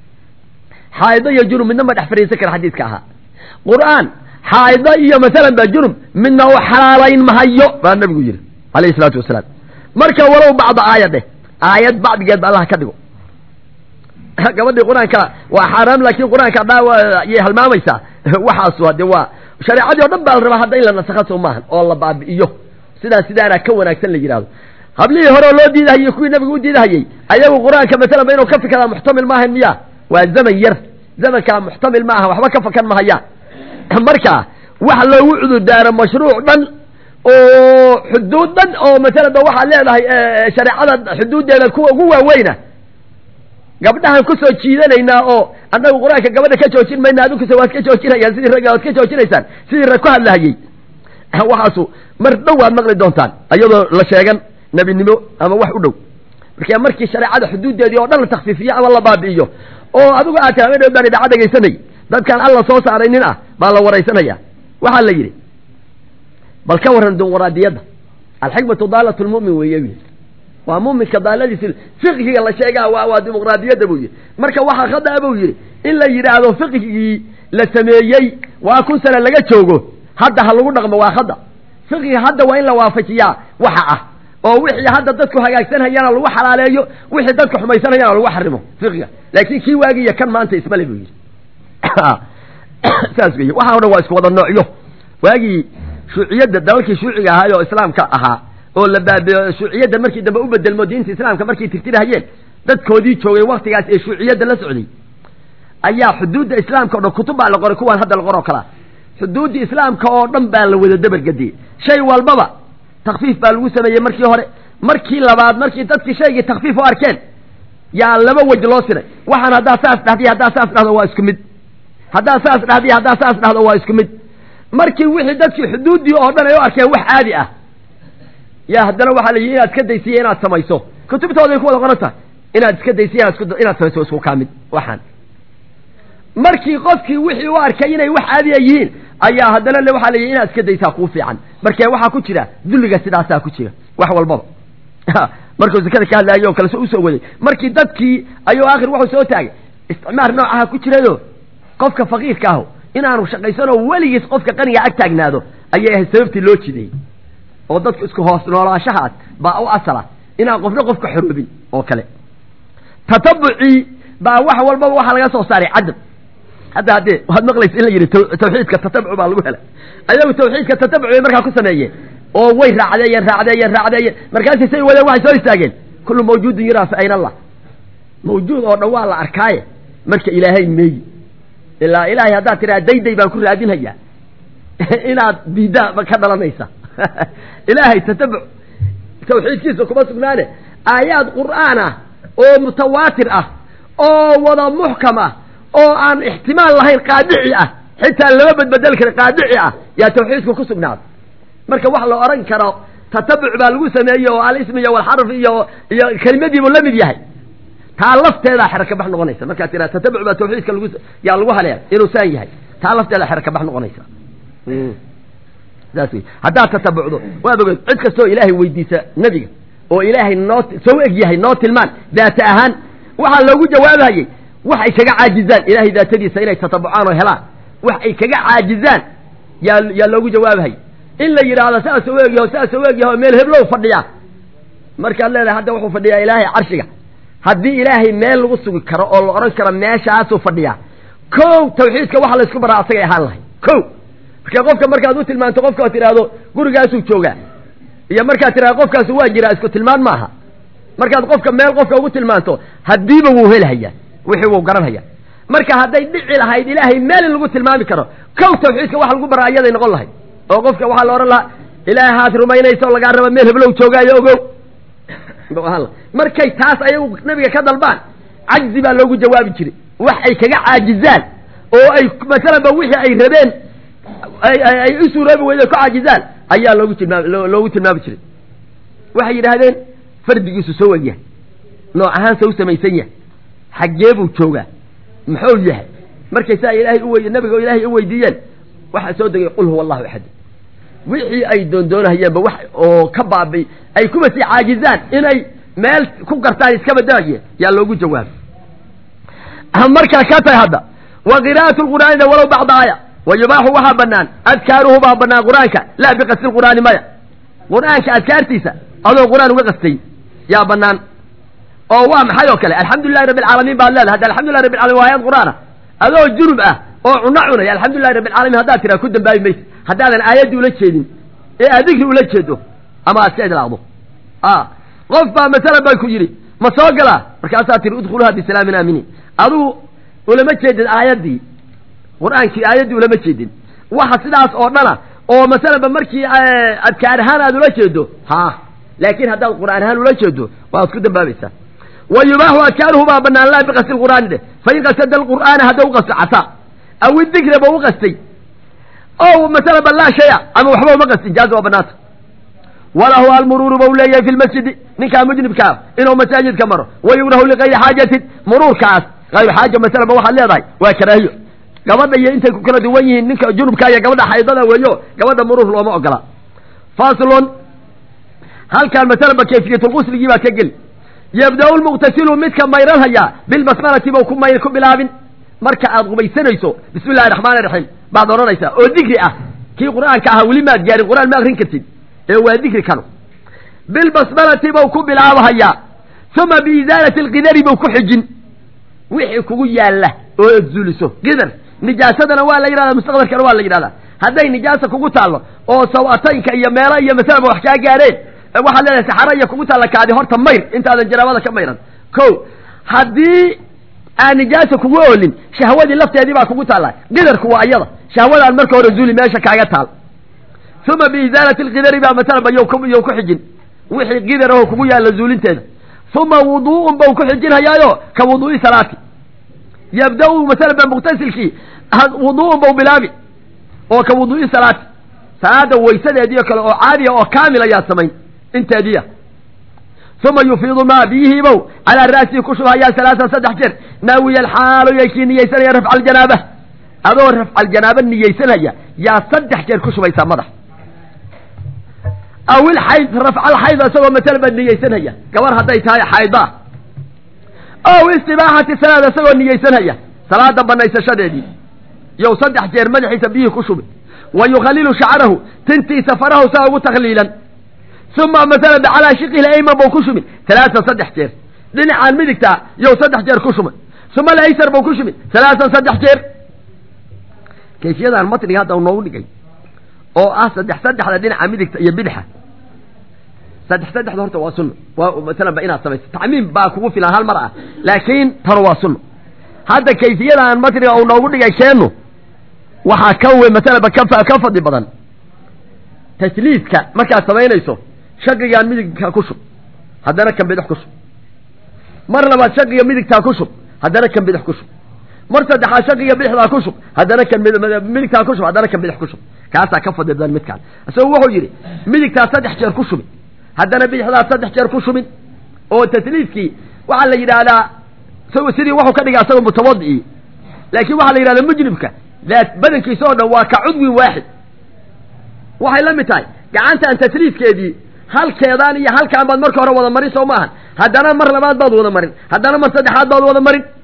B: xaaido iyo junub midna ma dhex fadhiisan kara xadiiska ahaa qur'aan xaaido iyo masalan baa junub midna u xalaalayn mahayo baa nabigu yidhi alayhi isalaatu wasalaam marka walow bacda aayad dheh aayad bacdigeed ba allah ka dhigo gabadhii qur-aanka waa xaaraam laakiin qur-aanka ayay halmaamaysaa waxaasu hade waa shareecadii o dhan baa la rabaa hadda in la nasakha soo maahan oo la baabi'iyo sidaan sidaana ka wanaagsan la yidhahdo hablihii hore oo loo diidahayey kuwii nabigu u diidahayey ayagu qur-aanka masalan ba inuu ka fikadaa muxtamil maahan miya waa zaman yar zamankaa muxtamil ma aha waxba ka fakan mahayaan marka wax loogu cudurdaaro mashruuc dhan oo xuduud dhan oo masalan ba waxaad leedahay shareecada xuduuddeeda kuwa ugu waaweyna gabdhahan kusoo jiidanaynaa oo annagu qur-aanka gabadha ka joojin mayna adinkuse waad ka joojinayaan sidii ragga waad ka joojinaysaan sidii rag ku hadlahayey waxaasu mar dhow waad maqli doontaan iyadoo la sheegan nebinimo ama wax u dhow marka markii shareecada xuduuddeedii oo dhan la takfiifiyo ama la baabi'iyo oo adigu aad tahay dhow baan idaacad dhegaysanay dadkaan alla soo saaray nin ah baa la waraysanaya waxaa la yidhi bal ka warran dimuqraadiyadda alxikmatu daalat lmu'min weeye bu waa muminka daaladiisi fiqhiga la sheegaa waa waa dimuqraadiyadda buu yidhi marka waxaa khada buu yidhi in la yidhaahdo fiqhigii la sameeyey waa kun sana laga joogo hadda ha lagu dhaqmo waa khada fiqhiga hadda waa in la waafajiyaa waxa ah oo wixii hadda dadku hagaagsanhayana lagu xalaaleeyo wixii dadku xumaysanayana lagu xarimo fiqhiga laakiin kii waagiiyo kan maanta ismale buu yidhi saas wey waxa o dhan waa isku wada noocyo waagii shuuciyadda dalalkii shuuciga ahaay oo islaamka ahaa oo la baabiyo shuuciyadda markii dambe u bedelmo diinta islaamka markay tirtirahayeen dadkoodii joogay waktigaas ee shuuciyadda la socday ayaa xuduudda islaamka o dhan kutub baa la qoray kuwaan hadda la qoroo kalaa xuduuddii islaamka oo dhan baa la wada dabargadiyey shay walbaba takfiif baa lagu sameeyey markii hore markii labaad markii dadkii shaygii takfiif u arkeen yaa laba wej loo siray waxaan haddaa saas dhahdiy haddaa saas dhahdo waa isku mid haddaa saas dhahdiy haddaa saas dhahdo waa isku mid markii wixii dadkii xuduuddii oo dhan ay u arkeen wax caadi ah yaa haddana waxaa la yidhi inaad iska daysiya inaad samayso kutubtooday ku wada qoran tahay inaad iska daysiya inaad inaad samayso isku kaa mid waxaan markii qofkii wixii u arkay inay wax caadiya yihiin ayaa haddana le waxaa la yidhi inaad iska daysaa kuu fiican markee waxaa ku jira dulliga sidaasaa ku jira wax walbaba markuu zakada ka hadlaayay oo kale so usoo waday markii dadkii ayuu aakhir wuxuu soo taagay isticmaar noocaha ku jirayo qofka faqiirka aho inaanu shaqaysanoo weligiis qofka qaniga ag taagnaado ayay ahayd sababtii loo jideeyey oo dadku isku hoos noolaashahaas baa u asala inaan qofna qofka xoroobin oo kale tatabucii baa wax walbaba waxaa laga soo saaray cadam hadda haddee waxaad maqlaysa in la yidhi tawxiidka tatabuc baa lagu helay ayagu tawxiidka tatabuc bay markaa ku sameeyeen oo way raacdeeyeen raacdeeyeen raacdeeyeen markaasay say wadeen waxay soo istaageen kullu mawjuudin yuraa fa ayna allah mawjuud oo dhan waa la arkaaye marka ilaahay meeyi ilaa ilaahay haddaad tiraa dayday baan ku raadinhayaa inaad diiddaa ka dhalanaysa ilaahay tatabuc tawxiidkiisa kuma sugnaane aayaad qur'aan ah oo mutawaatir ah oo wada muxkam ah oo aan ixtimaal lahayn qaadici ah xitaa lama badbedel kara qaadici ah yaa tawxiidku ku sugnaaday marka wax la odhan karo tatabuc baa lagu sameeyey oo alismi iyo walxarf iyo iyo kelimadiibuu la mid yahay taa lafteedaa xero ka bax noqonaysa markaad tiraa tatabuc baa tawxiidka lagu yaa lagu haleeya inuu saan yahay taa lafteedaa xero ka bax noqonaysa saas wey haddaad tatabucdo waad ogeed cid kastoo ilaahay weydiisa nebiga oo ilaahay noo soo eg yahay noo tilmaan daata ahaan waxaa loogu jawaabayey wax ay kaga caajizaan ilaahay daatadiisa inay tatabucaan oo helaan wax ay kaga caajizaan yaa yaa loogu jawaabhay in la yidhaahdo saas u egyaho saas u egyaho meel heblow fadhiyaa markaad leedahay hadda wuxuu fadhiyaa ilaahay carshiga haddii ilaahay meel lagu sugi karo oo la odhan karo meeshaasuu fadhiyaa kow tawxiidka waxa laysku baraa asagay ahaan lahay kow marka qofka markaad u tilmaanto qofka ad tidhaahdo gurigaasuu joogaa iyo markaad tidhahdo qofkaasu waa jiraa isku tilmaan maaha markaad qofka meel qofka ugu tilmaanto haddiiba wuu helhayaa wixii wuu garanhaya marka hadday dhici lahayd ilaahay meel in lagu tilmaami karo kow tawxiidka waxa lagu baraa iyaday noqon lahayd oo qofka waxaa la odhan lahaa ilaahaad rumaynaysa oo lagaa raba meel heblow joogaayo ogow markay taas ayagu nabiga ka dalbaan cajzi baa loogu jawaabi jiray wax ay kaga caajizaan oo ay masalanba wixii ay rabeen ay u suuroobi weyde ku caajizaan ayaa loogu tilmaam loogu tilmaami jiray waxay yidhaahdeen fardigiisu soo eg yahay nooc ahaan sa u samaysan yahay xaggee buu joogaa muxuu yahay markay saa ilaahay uwey nabiga oo ilaahay u weydiiyeen waxaa soo degay qul huwa allahu axad wixii ay doondoonahayeenba wax oo ka baabi ay kuma sii caajizaan inay meel ku gartaan iskaba daagye yaa loogu jawaabay markaa ka tahay hadda wa qiraa'atu lqur'aanina walow bacda aaya wa yubaaxu waxaa banaan adkaaruhu baa banaan qur-aanka laa biqasdi lqur'aani maya qur-aanka adkaartiisa adoo qur-aan uga qastay yaa banaan oo waa maxay oo kale alxamdulilahi rabbi alcaalamiin baad leedahay hadda alxamdulilah rabbi alalamin waa ayad qur'aana adoo junub ah oo cuno cunaya alxamdulilahi rabbi alcalamin haddaad tiraa ku dambaabi maysa haddaadan aayaddii ula jeedin ee aad digri ula jeedo ama aad ka idlaaqdo qof baa masalan baa ku yidhi ma soo galaa markaasaa tiri udkhuluha bisalaamin aaminiin adigu ulama jeedin aayaddii qur-aankii aayaddii ulama jeedin waxa sidaas oo dhana oo masalanba markii adkaar ahaan aad ula jeedo ha laakiin haddaad qur'aan ahaan ula jeedo waad ku dambaabaysaa wa yubaaxu adkaaruhu baa banaan laa biqasdi lqur'aani dheh fain qasada alqur'aana hadda u qasto casaa aw idikra ba u qastay o masalanba laa shaya ama waxba uma qastin jaaza waa banaanta walahu almuruuru ba u leeyahay fi lmasjidi ninkaa mujnibkaa inuu masaajidka maro wayugrahu ligayri xaajatin muruurkaas ayru xaaja masalanba waxaad leedahay waa karaahiyo gabadha iyo intay ku kala duwan yihiin ninka junubka iyo gabadha xaydada weeyo gabadha muruur looma ogola faslon halkaan masalanba kayfiyatulqusligii baa ka geli yabda-u lmuqtasilu midka mayran hayaa bilbasmalati ba ku mayr ku bilaabin marka aad qubaysanayso bismi illahi raxmaani raxiim baad odhanaysaa oo dikri ah kii qur'aanka ahaa weli maad gaarin qur'aan ma akrin kartid ee waa dikri kanu bilbasmalati bau ku bilaabahayaa uma biizaalati alqidari bau ku xijin wixii kugu yaalla oo ad zuuliso qidar nijaasadana waa la yidhahdaa mustaqbalkana waa la yidhahdaa hadday nijaasa kugu taallo oo sawataynka iyo meelo iyo masalaba wax kaa gaadheen waxaad leedahay saxara iyo kugu taalla kaadi horta mayr intaadan janaabada ka mayran ko haddii aan nijaasa kugu oolin shahwadii lafteedii baa kugu taalla qidarku waa iyada shahwadaan marka hore zuuli meesha kaaga taal uma biizaalati alqidari baa masalaba yow yow ku xijin wixii qidar aho kugu yaalla zuulinteeda uma wuduu'un bau ku xijinhayaayo ka wuduu'i salaati yabda-u masalaba muqtasilkii wuduu'un bau bilaabi oo ka wuduu'i salaati salaada waysadeediio kale oo caadiya oo kaamil ayaad samayn inteediya uma yufiidu maa biyihiibow calaa ra'sihi ku shubhayaa salaasan saddex jeer naawiya alxaalo yay kii niyeysanaya rafca aljanaaba adoo rafca aljanaaba niyeysanaya yaa saddex jeer ku shubaysaa madax aw ilxayd rafca alxayd isagoo masalaba niyeysanhaya gabar hadday tahay xayda ow istibaaxati salaad isagoo niyeysanhaya salaada banaysashadeedii yow saddex jeer madaxiisa biyihii ku shubi wa yukhalilu shacrahu tintiisa farahu saa ugu takhliilan uma masalan calaa shiqihi ayman bau ku shubin talaasan saddex jeer dhinacaan midigtaa yow saddex jeer ku shubay uma alaysar bau ku shubin talaasan saddex jeer kayfiyadan matniga hadda noogu dhigay oo ah saddex saddexda dhinaca midigta iyo bidxa saddex saddexda horta waa sunno waa masalan ba inaad samayso tacmiim baa kugu filan hal mar ah laakiin tanu waa sunno hadda kayfiyadan matniga uu noogu dhigay keenu waxaa ka we masalanba ka ka fadli badan tajliidka markaad samaynayso shaqigaan midigtaa ku shub haddana kan bidix ku shub mar labaad shaqiga midigtaa ku shub haddana kan bidix ku shub mar saddexaad shaqiga bidixdaa ku shub haddana kan midigtaa ku shub haddana kan bidix ku shub kaasaa ka fadli badan midkaan isagu wuxuu yidhi midigtaa saddex jeer ku shubin haddana bidixdaa saddex jeer ku shubin oo tasliidkii waxaa la yidhaahdaa isagu sidii wuxuu ka dhigaa isaga mutawadi'i laakiin waxaa la yidhahdaa mujnibka badankiisa oo dhan waa ka cudwin waaxid waxay la mid tahay gacantaan tasliidkeedii halkeedaan iyo halkaan baad marka hore wada marin soo maahan haddana mar labaad baad wada marin haddana mar saddexaad baad wada marin